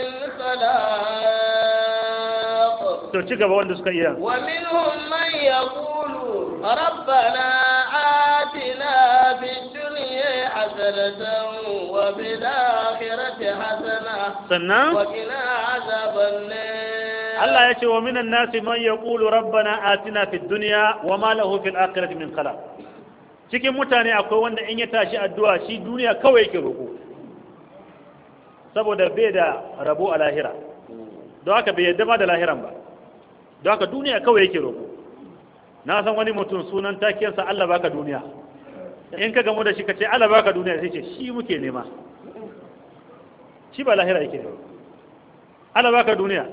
خلاق to ci gaba wanda suka iya ومنهم من يقول ربنا آتنا في الدنيا حسنة وفي الآخرة حسنة sannan وقنا عذاب النار Allah ya ce wa minan nasi man yaqulu rabbana atina fid dunya wa ma lahu fil akhirati min khalaq cikin mutane akwai wanda in ya tashi addu'a shi duniya kawai yake roko saboda bai da rabo a lahira don haka bai yadda ma da lahiran ba don haka duniya kawai yake roko na san wani mutum sunan takiyarsa Allah baka duniya in ka gamu da shi ka ce Allah baka duniya sai ce shi muke nema shi ba lahira yake nema Allah baka duniya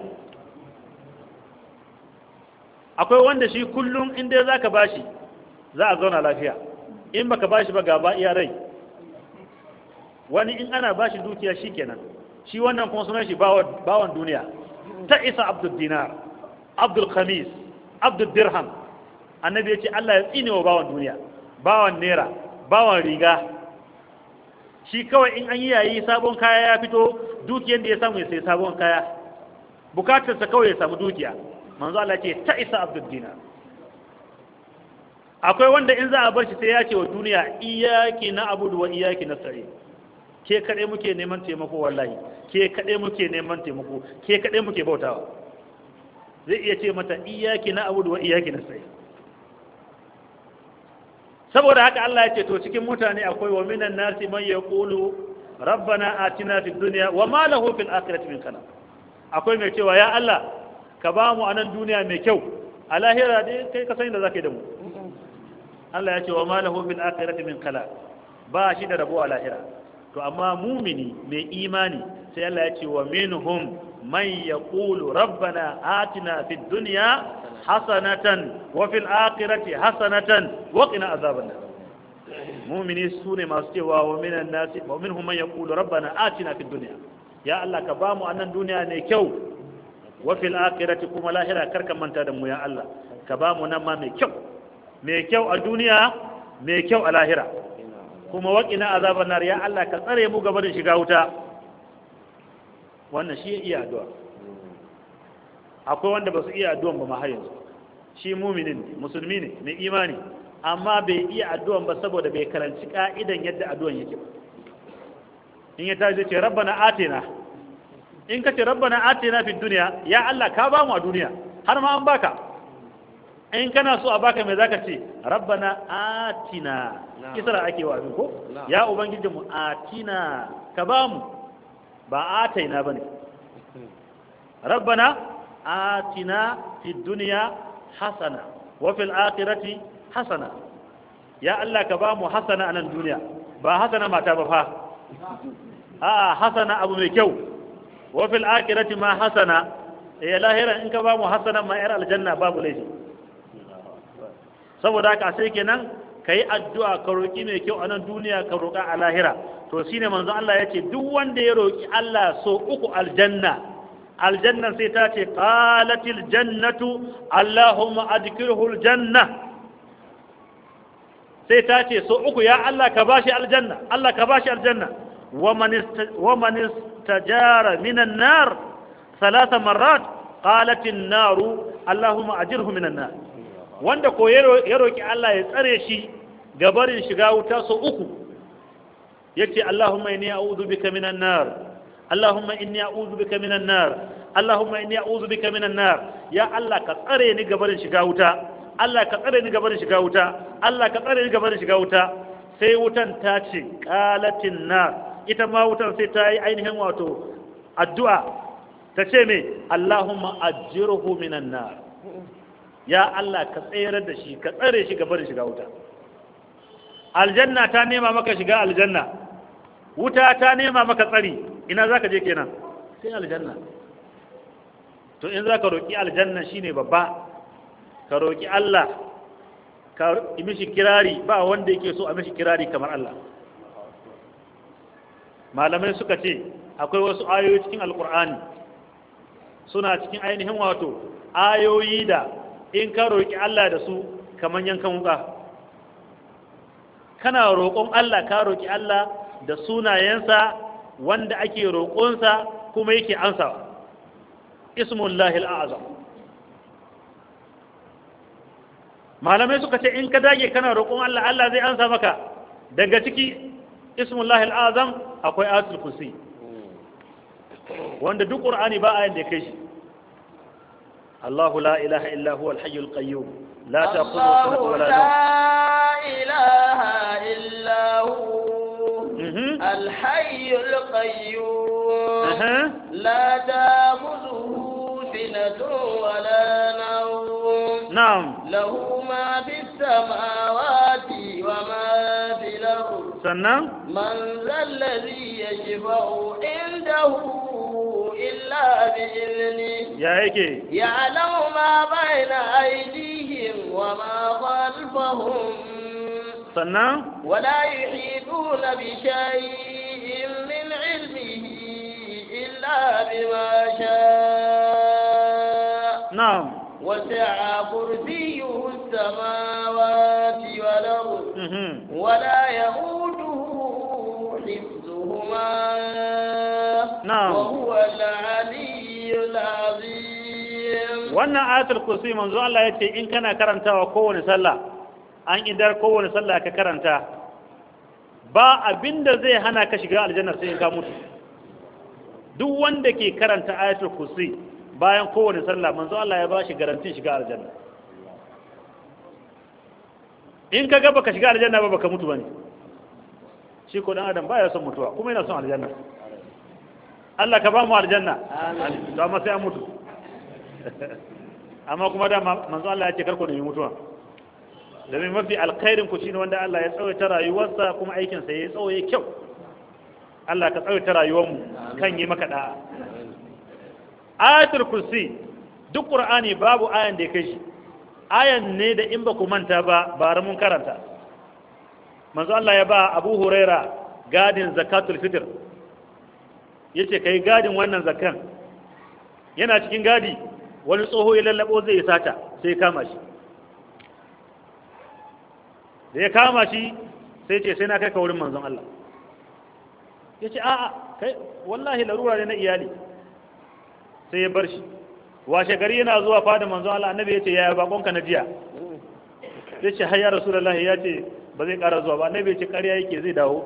akwai wanda shi kullum inda za ka bashi za a zauna lafiya in baka bashi ba gaba iya rai wani in ana bashi dukiya shi kenan shi wannan kuma sunan shi bawan duniya ta isa abdul dinar abdul khamis abdul dirham annabi ya ce Allah ya tsine wa bawan duniya bawan naira bawan riga shi kawai in an yi yayi sabon kaya ya fito dukiyar da ya samu ya sai sabon kaya bukatarsa kawai ya samu dukiya manzo Allah ce ta isa abdul dinar akwai wanda in za a bar shi sai ya ce wa duniya iyaki na abudu wa iyaki na sare ke kaɗai muke neman taimako wallahi ke kaɗai muke neman taimako ke kaɗai muke bautawa zai iya ce mata iyaki na abudu wa iyaki na sare saboda haka Allah ya ce to cikin mutane akwai wa minan nasi man yaqulu rabbana atina fid dunya wa ma lahu fil akhirati min kana akwai mai cewa ya Allah ka ba mu anan duniya mai kyau a lahira dai kai ka sani da zaka yi da mu Allah ya ce wa ma lahu fil akhirati min kala ba shi da rabo a lahira to amma mumini mai imani sai Allah ya ce wa minhum man yaqulu rabbana atina fid dunya hasanatan wa fil akhirati hasanatan wa qina azaban nar mumini sune masu cewa wa minan nasi wa minhum man yaqulu rabbana atina fid dunya ya Allah ka ba mu annan duniya ne kyau wa fil akhirati kuma lahira karka manta da mu ya Allah ka ba mu nan ma mai kyau mai kyau a duniya mai kyau a lahira kuma waƙina azabar nar ya Allah ka tsare mu gaba da shiga wuta wannan shi iya addu'a akwai wanda ba su iya addu'an ba ma har yanzu shi muminin ne musulmi ne mai imani amma bai iya addu'an ba saboda bai karanci ka'idan yadda addu'an yake ba in ya tashi ce rabbana atina in ka ce rabbana atina fi duniya ya Allah ka ba mu a duniya har ma an baka in kana so a baka mai zaka ce rabbana atina kisra ake wa abin ko ya ubangiji mu atina ka ba mu ba ataina bane rabbana atina fi dunya hasana wa fil akhirati hasana ya Allah ka ba mu hasana a nan duniya ba hasana mata ba fa a hasana abu mai kyau wa fil akhirati ma hasana ya lahira in ka ba mu hasana ma yar aljanna babu laifi saboda haka sai kenan ka yi addu'a ka roƙi mai kyau a nan duniya ka roƙa a lahira to shi ne manzon Allah ya ce duk wanda ya roƙi Allah so uku aljanna aljanna sai ta ce qalatil jannatu allahumma adkilhu aljanna sai ta ce so uku ya Allah ka bashi aljanna Allah ka bashi aljanna wa man istajara minan nar ثلاث مرات قالت النار اللهم أجره من النار wanda ko ya roƙi Allah ya tsare shi gabarin shiga wuta so uku yace Allahumma inni a'udhu bika minan nar Allahumma inni a'udhu bika minan nar Allahumma inni a'udhu bika minan nar ya Allah ka tsare ni gabarin shiga wuta Allah ka tsare ni gabarin shiga wuta Allah ka tsare ni gabarin shiga wuta sai wutan ta ce qalatin nar ita ma wutan sai ta yi ainihin wato addu'a ta ce me Allahumma ajirhu minan nar ya Allah ka tsayar da shi ka tsare shi gaba da shiga wuta aljanna ta nema maka shiga aljanna wuta ta nema maka tsari ina zaka je kenan sai aljanna to in zaka roki aljanna shine babba ka roki Allah ka yi mishi kirari ba wanda yake so a mishi kirari kamar Allah malamai suka ce akwai wasu ayoyi cikin alkur'ani suna cikin ainihin wato ayoyi da in ka roƙi Allah da su kamar yankan wuka kana roƙon Allah ka roƙi Allah da sunayensa wanda ake roƙonsa kuma yake ansawa ismullahi al'azam malamai suka ce in ka dage kana roƙon Allah Allah zai ansa maka daga ciki ismullahi al'azam akwai ayatul kursi wanda duk qur'ani ba ayin da ya kai shi الله لا إله إلا هو الحي القيوم لا تأخذه سنة ولا نوم لا إله إلا هو الحي القيوم لا تأخذه سنة ولا نوم نعم له ما في السماوات وما في الأرض سنة من ذا الذي يشفع عنده إلا بإذنه يا هيك يعلم ما بين أيديهم وما خلفهم سنة ولا يحيطون بشيء من علمه إلا بما شاء نعم وسع كرسيه السماوات والأرض مهم. ولا يؤوده حفظهما نعم. وهو العلي العظيم wannan ayatul kursi manzo Allah yace in kana karantawa kowane sallah an idar kowane sallah ka karanta ba abinda zai hana ka shiga aljanna sai in ka mutu duk wanda ke karanta ayatul kursi bayan kowane sallah manzo Allah ya ba shi garantin shiga aljanna in ka ga baka shiga aljanna ba baka mutu bane shi ko dan adam baya son mutuwa kuma yana son aljanna Allah ka ba mu aljanna amin to amma sai an mutu amma kuma da manzo Allah ya ce karku da mutuwa domin mafi alkhairin ku shine wanda Allah ya tsawaita rayuwarsa kuma aikin sa ya tsawaye kyau Allah ka tsawaita rayuwar mu kan yi maka da'a ayatul kursi duk qur'ani babu ayan da ya kai shi ayan ne da in ba ku manta ba bara mun karanta manzo Allah ya ba Abu Huraira gadin zakatul fitr yace kai gadin wannan zakan yana cikin gadi wani tsoho ya lallabo zai yi sata sai kama shi da ya kama shi sai ce sai na kai ka wurin manzon Allah ya ce a'a kai wallahi larura ne na iyali sai ya bar shi washe gari yana zuwa fada manzon Allah annabi ya ce yaya bakonka na jiya ya ce har ya rasulullahi ya ce ba zai kara zuwa ba annabi ya ce ƙarya yake zai dawo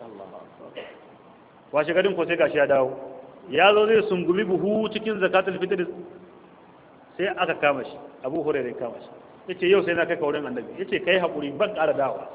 washe garin ko sai gashi ya dawo ya zo zai sungumi buhu cikin zakatul fitr sai aka kama shi abu hurairu kama shi yace yau sai na kai kaurin annabi yace kai hakuri ban ƙara dawowa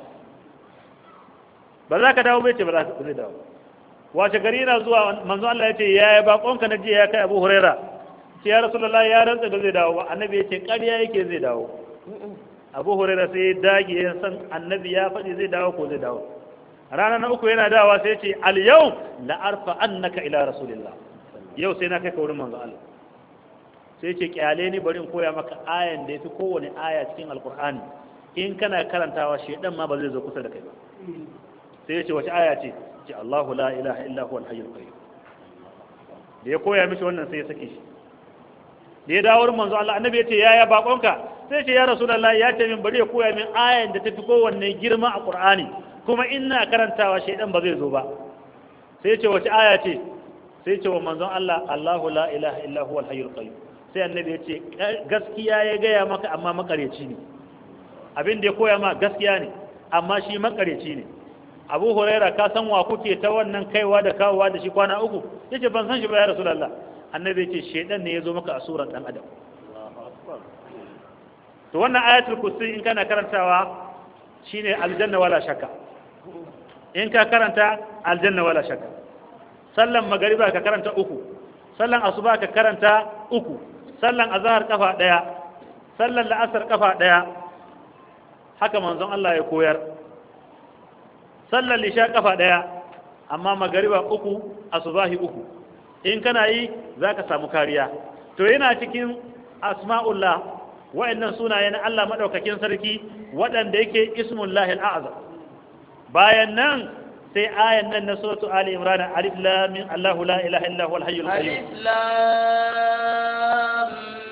ba za ka dawo bai ce ba za ka zai dawo washe gari yana zuwa manzo Allah ya ce ya yi bakonka na jiya ya kai abu huraira ce ya rasulullahi ya rantsa da zai dawo ba annabi ya ce ƙarya yake zai dawo abu huraira sai ya dage ya san annabi ya faɗi zai dawo ko zai dawo rana na uku yana dawa sai ce al yau la arfa annaka ila rasulillah yau sai na kai kaurin manzo Allah sai ce kyale ni bari in koya maka ayan da yafi kowane aya cikin alkur'ani in kana karantawa shedan ma ba zai zo kusa da kai ba sai ya ce wace aya ce ce Allahu la ilaha illa huwal hayyul qayyum da ya koya mishi wannan sai ya sake shi da ya dawo manzo Allah annabi ya ce yaya bakonka sai ce ya rasulullahi ya ce min bari ya koya min ayan da tafi kowanne girma a qur'ani kuma ina karantawa shedan ba zai zo ba sai ya ce wace aya ce sai ce wa manzon Allah Allahu la ilaha illa huwal hayyul qayyum sai annabi ya ce gaskiya ya gaya maka amma makareci ne abin da ya koya ma gaskiya ne amma shi makareci ne abu huraira ka san wa kuke ta wannan kaiwa da kawowa da shi kwana uku yace ban san shi ba ya rasulullah annabi yace shedan ne ya zo maka a suran dan adam to wannan ayatul kursi in kana karantawa shine aljanna wala shakka in ka karanta aljanna wala shakka sallan magariba ka karanta uku sallan asuba ka karanta uku sallan azhar kafa daya sallan la'asar kafa daya haka manzon Allah ya koyar sallan lisha kafa daya amma magariba uku asubahi uku in kana yi zaka samu kariya to yana cikin asma'ullah wa'annan sunaye na Allah madaukakin sarki waɗanda yake ismullahi al'azam bayan nan sai ayan nan na suratu ali imran alif lam mim Allahu la ilaha illa huwal hayyul qayyum alif lam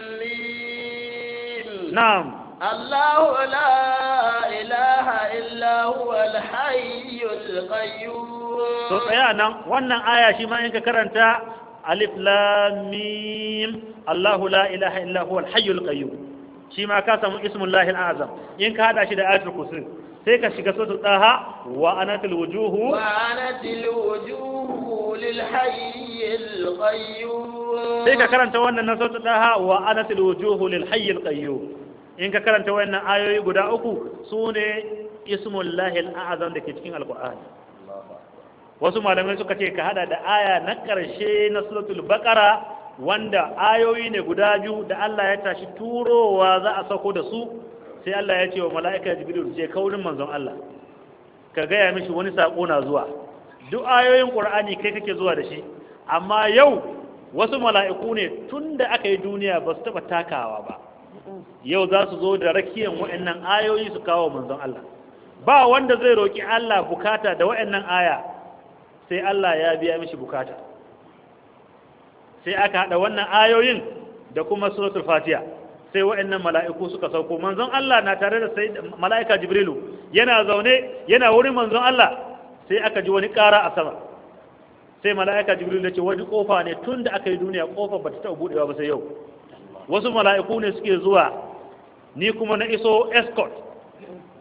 mim na'am Allahu la ilaha illa huwal hayyul qayyum to tsaya nan wannan aya shi ma in ka karanta alif lam mim Allahu la ilaha illa huwal hayyul qayyum shi ma ka samu ismullahi al'azam in ka hada shi da ayatul kursi sai ka shiga suratul daha wa anatil wujuhu وعنت الوجوه للحي القيوم sai ka karanta wannan na suratul daha wa anatil wujuhu lil hayyil qayyum in ka karanta wannan ayoyi guda uku sune ismullahi al'azam da ke cikin alqur'ani wasu malamai suka ce ka hada da aya na karshe na suratul baqara wanda ayoyi ne guda biyu da Allah ya tashi turowa za a sauko da su sai Allah ya ce wa mala'ika jibril je kaurin manzon Allah ka gaya mishi wani sako na zuwa duk ayoyin qur'ani kai kake zuwa da shi amma yau wasu mala'iku ne tunda aka yi duniya ba su taba takawa ba yau za su zo da rakiyan wa'annan ayoyi su kawo manzon Allah ba wanda zai roki Allah bukata da wa'annan aya sai Allah ya biya mishi bukata sai aka hada wannan ayoyin da kuma suratul fatiha sai wa'annan mala'iku suka sauko manzon Allah na tare da sai mala'ika jibrilu yana zaune yana wurin manzon Allah sai aka ji wani ƙara a sama sai mala'ika jibrilu ya ce wani kofa ne tun da aka yi duniya kofa ba ta taɓa buɗewa ba sai yau wasu mala'iku ne suke zuwa ni kuma na iso escort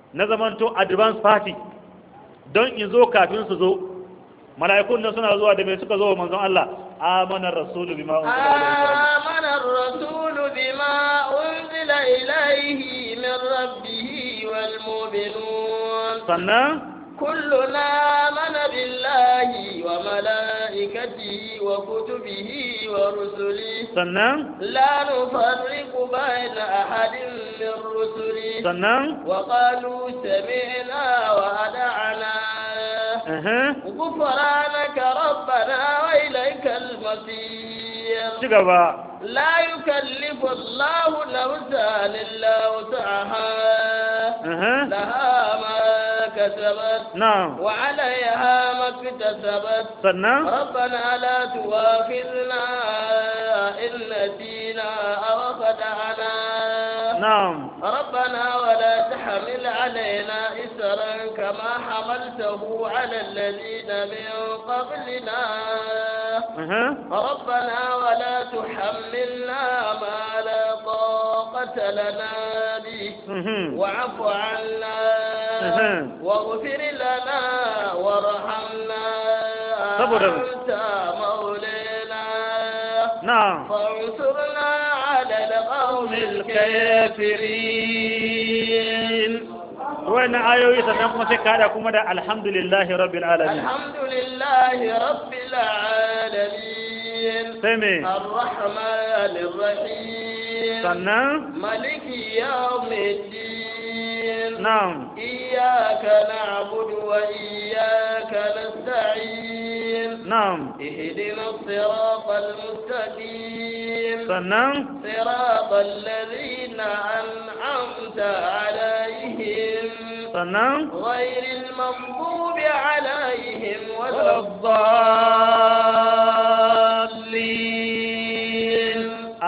na zamanto advance party don in zo kafin su zo mala'ikun nan suna zuwa da mai suka zo wa manzon Allah amanar rasulu bima آمن الرسول بما أنزل إليه من ربه والمؤمنون sannan كلنا آمن بالله وملائكته وكتبه ورسله sannan لا نفرق بين أحد من رسله sannan وقالوا سمعنا وأدعنا aha غفرانك ربنا وإليك المصير ci gaba لا يكلف الله نفسا إلا وسعها aha لها ما كسبت na'am وعليها ما اكتسبت sannan ربنا لا تؤاخذنا إن نسينا أو خدعنا na'am ربنا ولا تحمل علينا إسرا كما حملته على الذين من قبلنا aha ربنا ولا تحملنا ما لا طاقة لنا به mhm واعف عنا أها. واغفر لنا وارحمنا صبر. أنت مولانا na'am فانصرنا على القوم الكافرين wannan ayoyi sannan kuma sai ka hada kuma da alhamdulillahi rabbil alamin الحمد لله رب العالمين sai me الرحمن الرحيم sannan ملك يوم الدين na'am إياك نعبد وإياك نستعين na'am اهدنا الصراط المستقيم sannan صراط الذين أنعمت عليهم sannan غير المغضوب عليهم ولا الضالين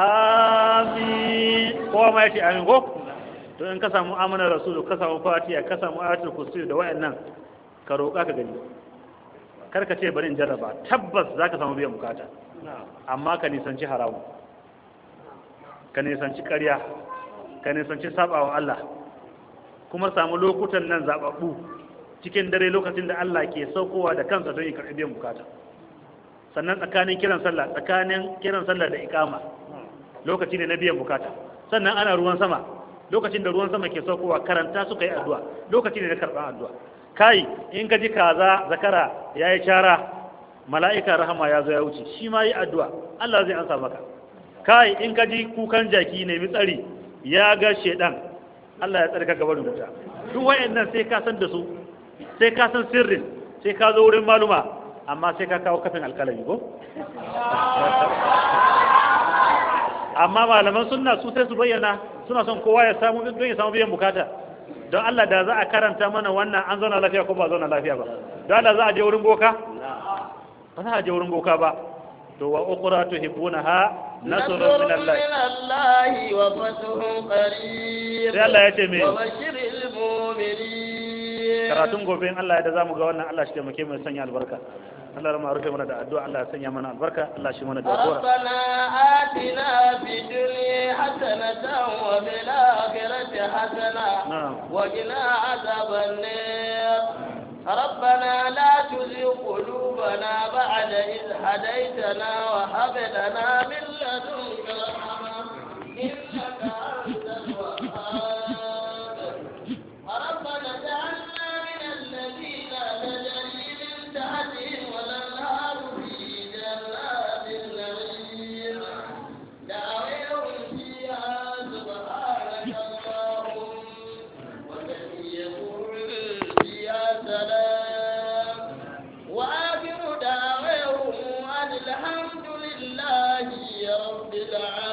amin kowa ma yace amin ko to in ka samu amanar rasulu ka samu fatiha ka samu ayatul kursi da wayannan ka roƙa ka gani kar ka ce bari in jarraba tabbas zaka samu biyan bukata amma ka nisanci haramu ka nisanci ƙarya ka nisanci sabawa Allah kuma samu lokutan nan zababbu cikin dare lokacin da Allah ke saukowa da kansa don ya karɓi biyan bukata sannan tsakanin kiran sallah tsakanin kiran sallah da ikama lokaci ne na biyan bukata sannan ana ruwan sama lokacin da ruwan sama ke saukowa karanta suka yi addu'a lokaci ne na karɓar addu'a kai in ka ji kaza zakara ya yi cara mala'ika rahama ya zo ya wuce shi ma yi addu'a Allah zai ansa maka kai in ka ji kukan jaki ne tsari ya ga shedan Allah ya tsarka gaba da wuta duk wayannan sai ka san da su sai ka san sirrin sai ka zo wurin maluma amma sai ka kawo kafin alkalami ko amma malaman sunna su sai su bayyana suna son kowa ya samu don ya samu biyan bukata don Allah da za a karanta mana wannan an zauna lafiya ko ba zauna lafiya ba don Allah za a je wurin boka ba za a je wurin boka ba to wa ukhra tuhibbunaha nasrun min Allah من الله وفتح قريب sai Allah ya ce me وبشر المؤمنين karatun gobe in Allah ya da zamu ga wannan Allah shi taimake mu ya sanya albarka Allah rama rufe mana da addu'a Allah ya sanya mana albarka Allah shi mana jagora ربنا آتنا في الدنيا حسنة وفي الآخرة حسنة نعم. وقنا عذاب النار ربنا لا تزغ قلوبنا بعد إذ هديتنا وهب لنا من لدنك رحمة إنك أنت الوهاب ربنا اجعلنا من الذين تجري من تحتهم الأنهار في جنات النعيم دعوهم فيها سبحانك اللهم وتحيتهم فيها سلام وآخر دعوهم أن الحمد لله رب العالمين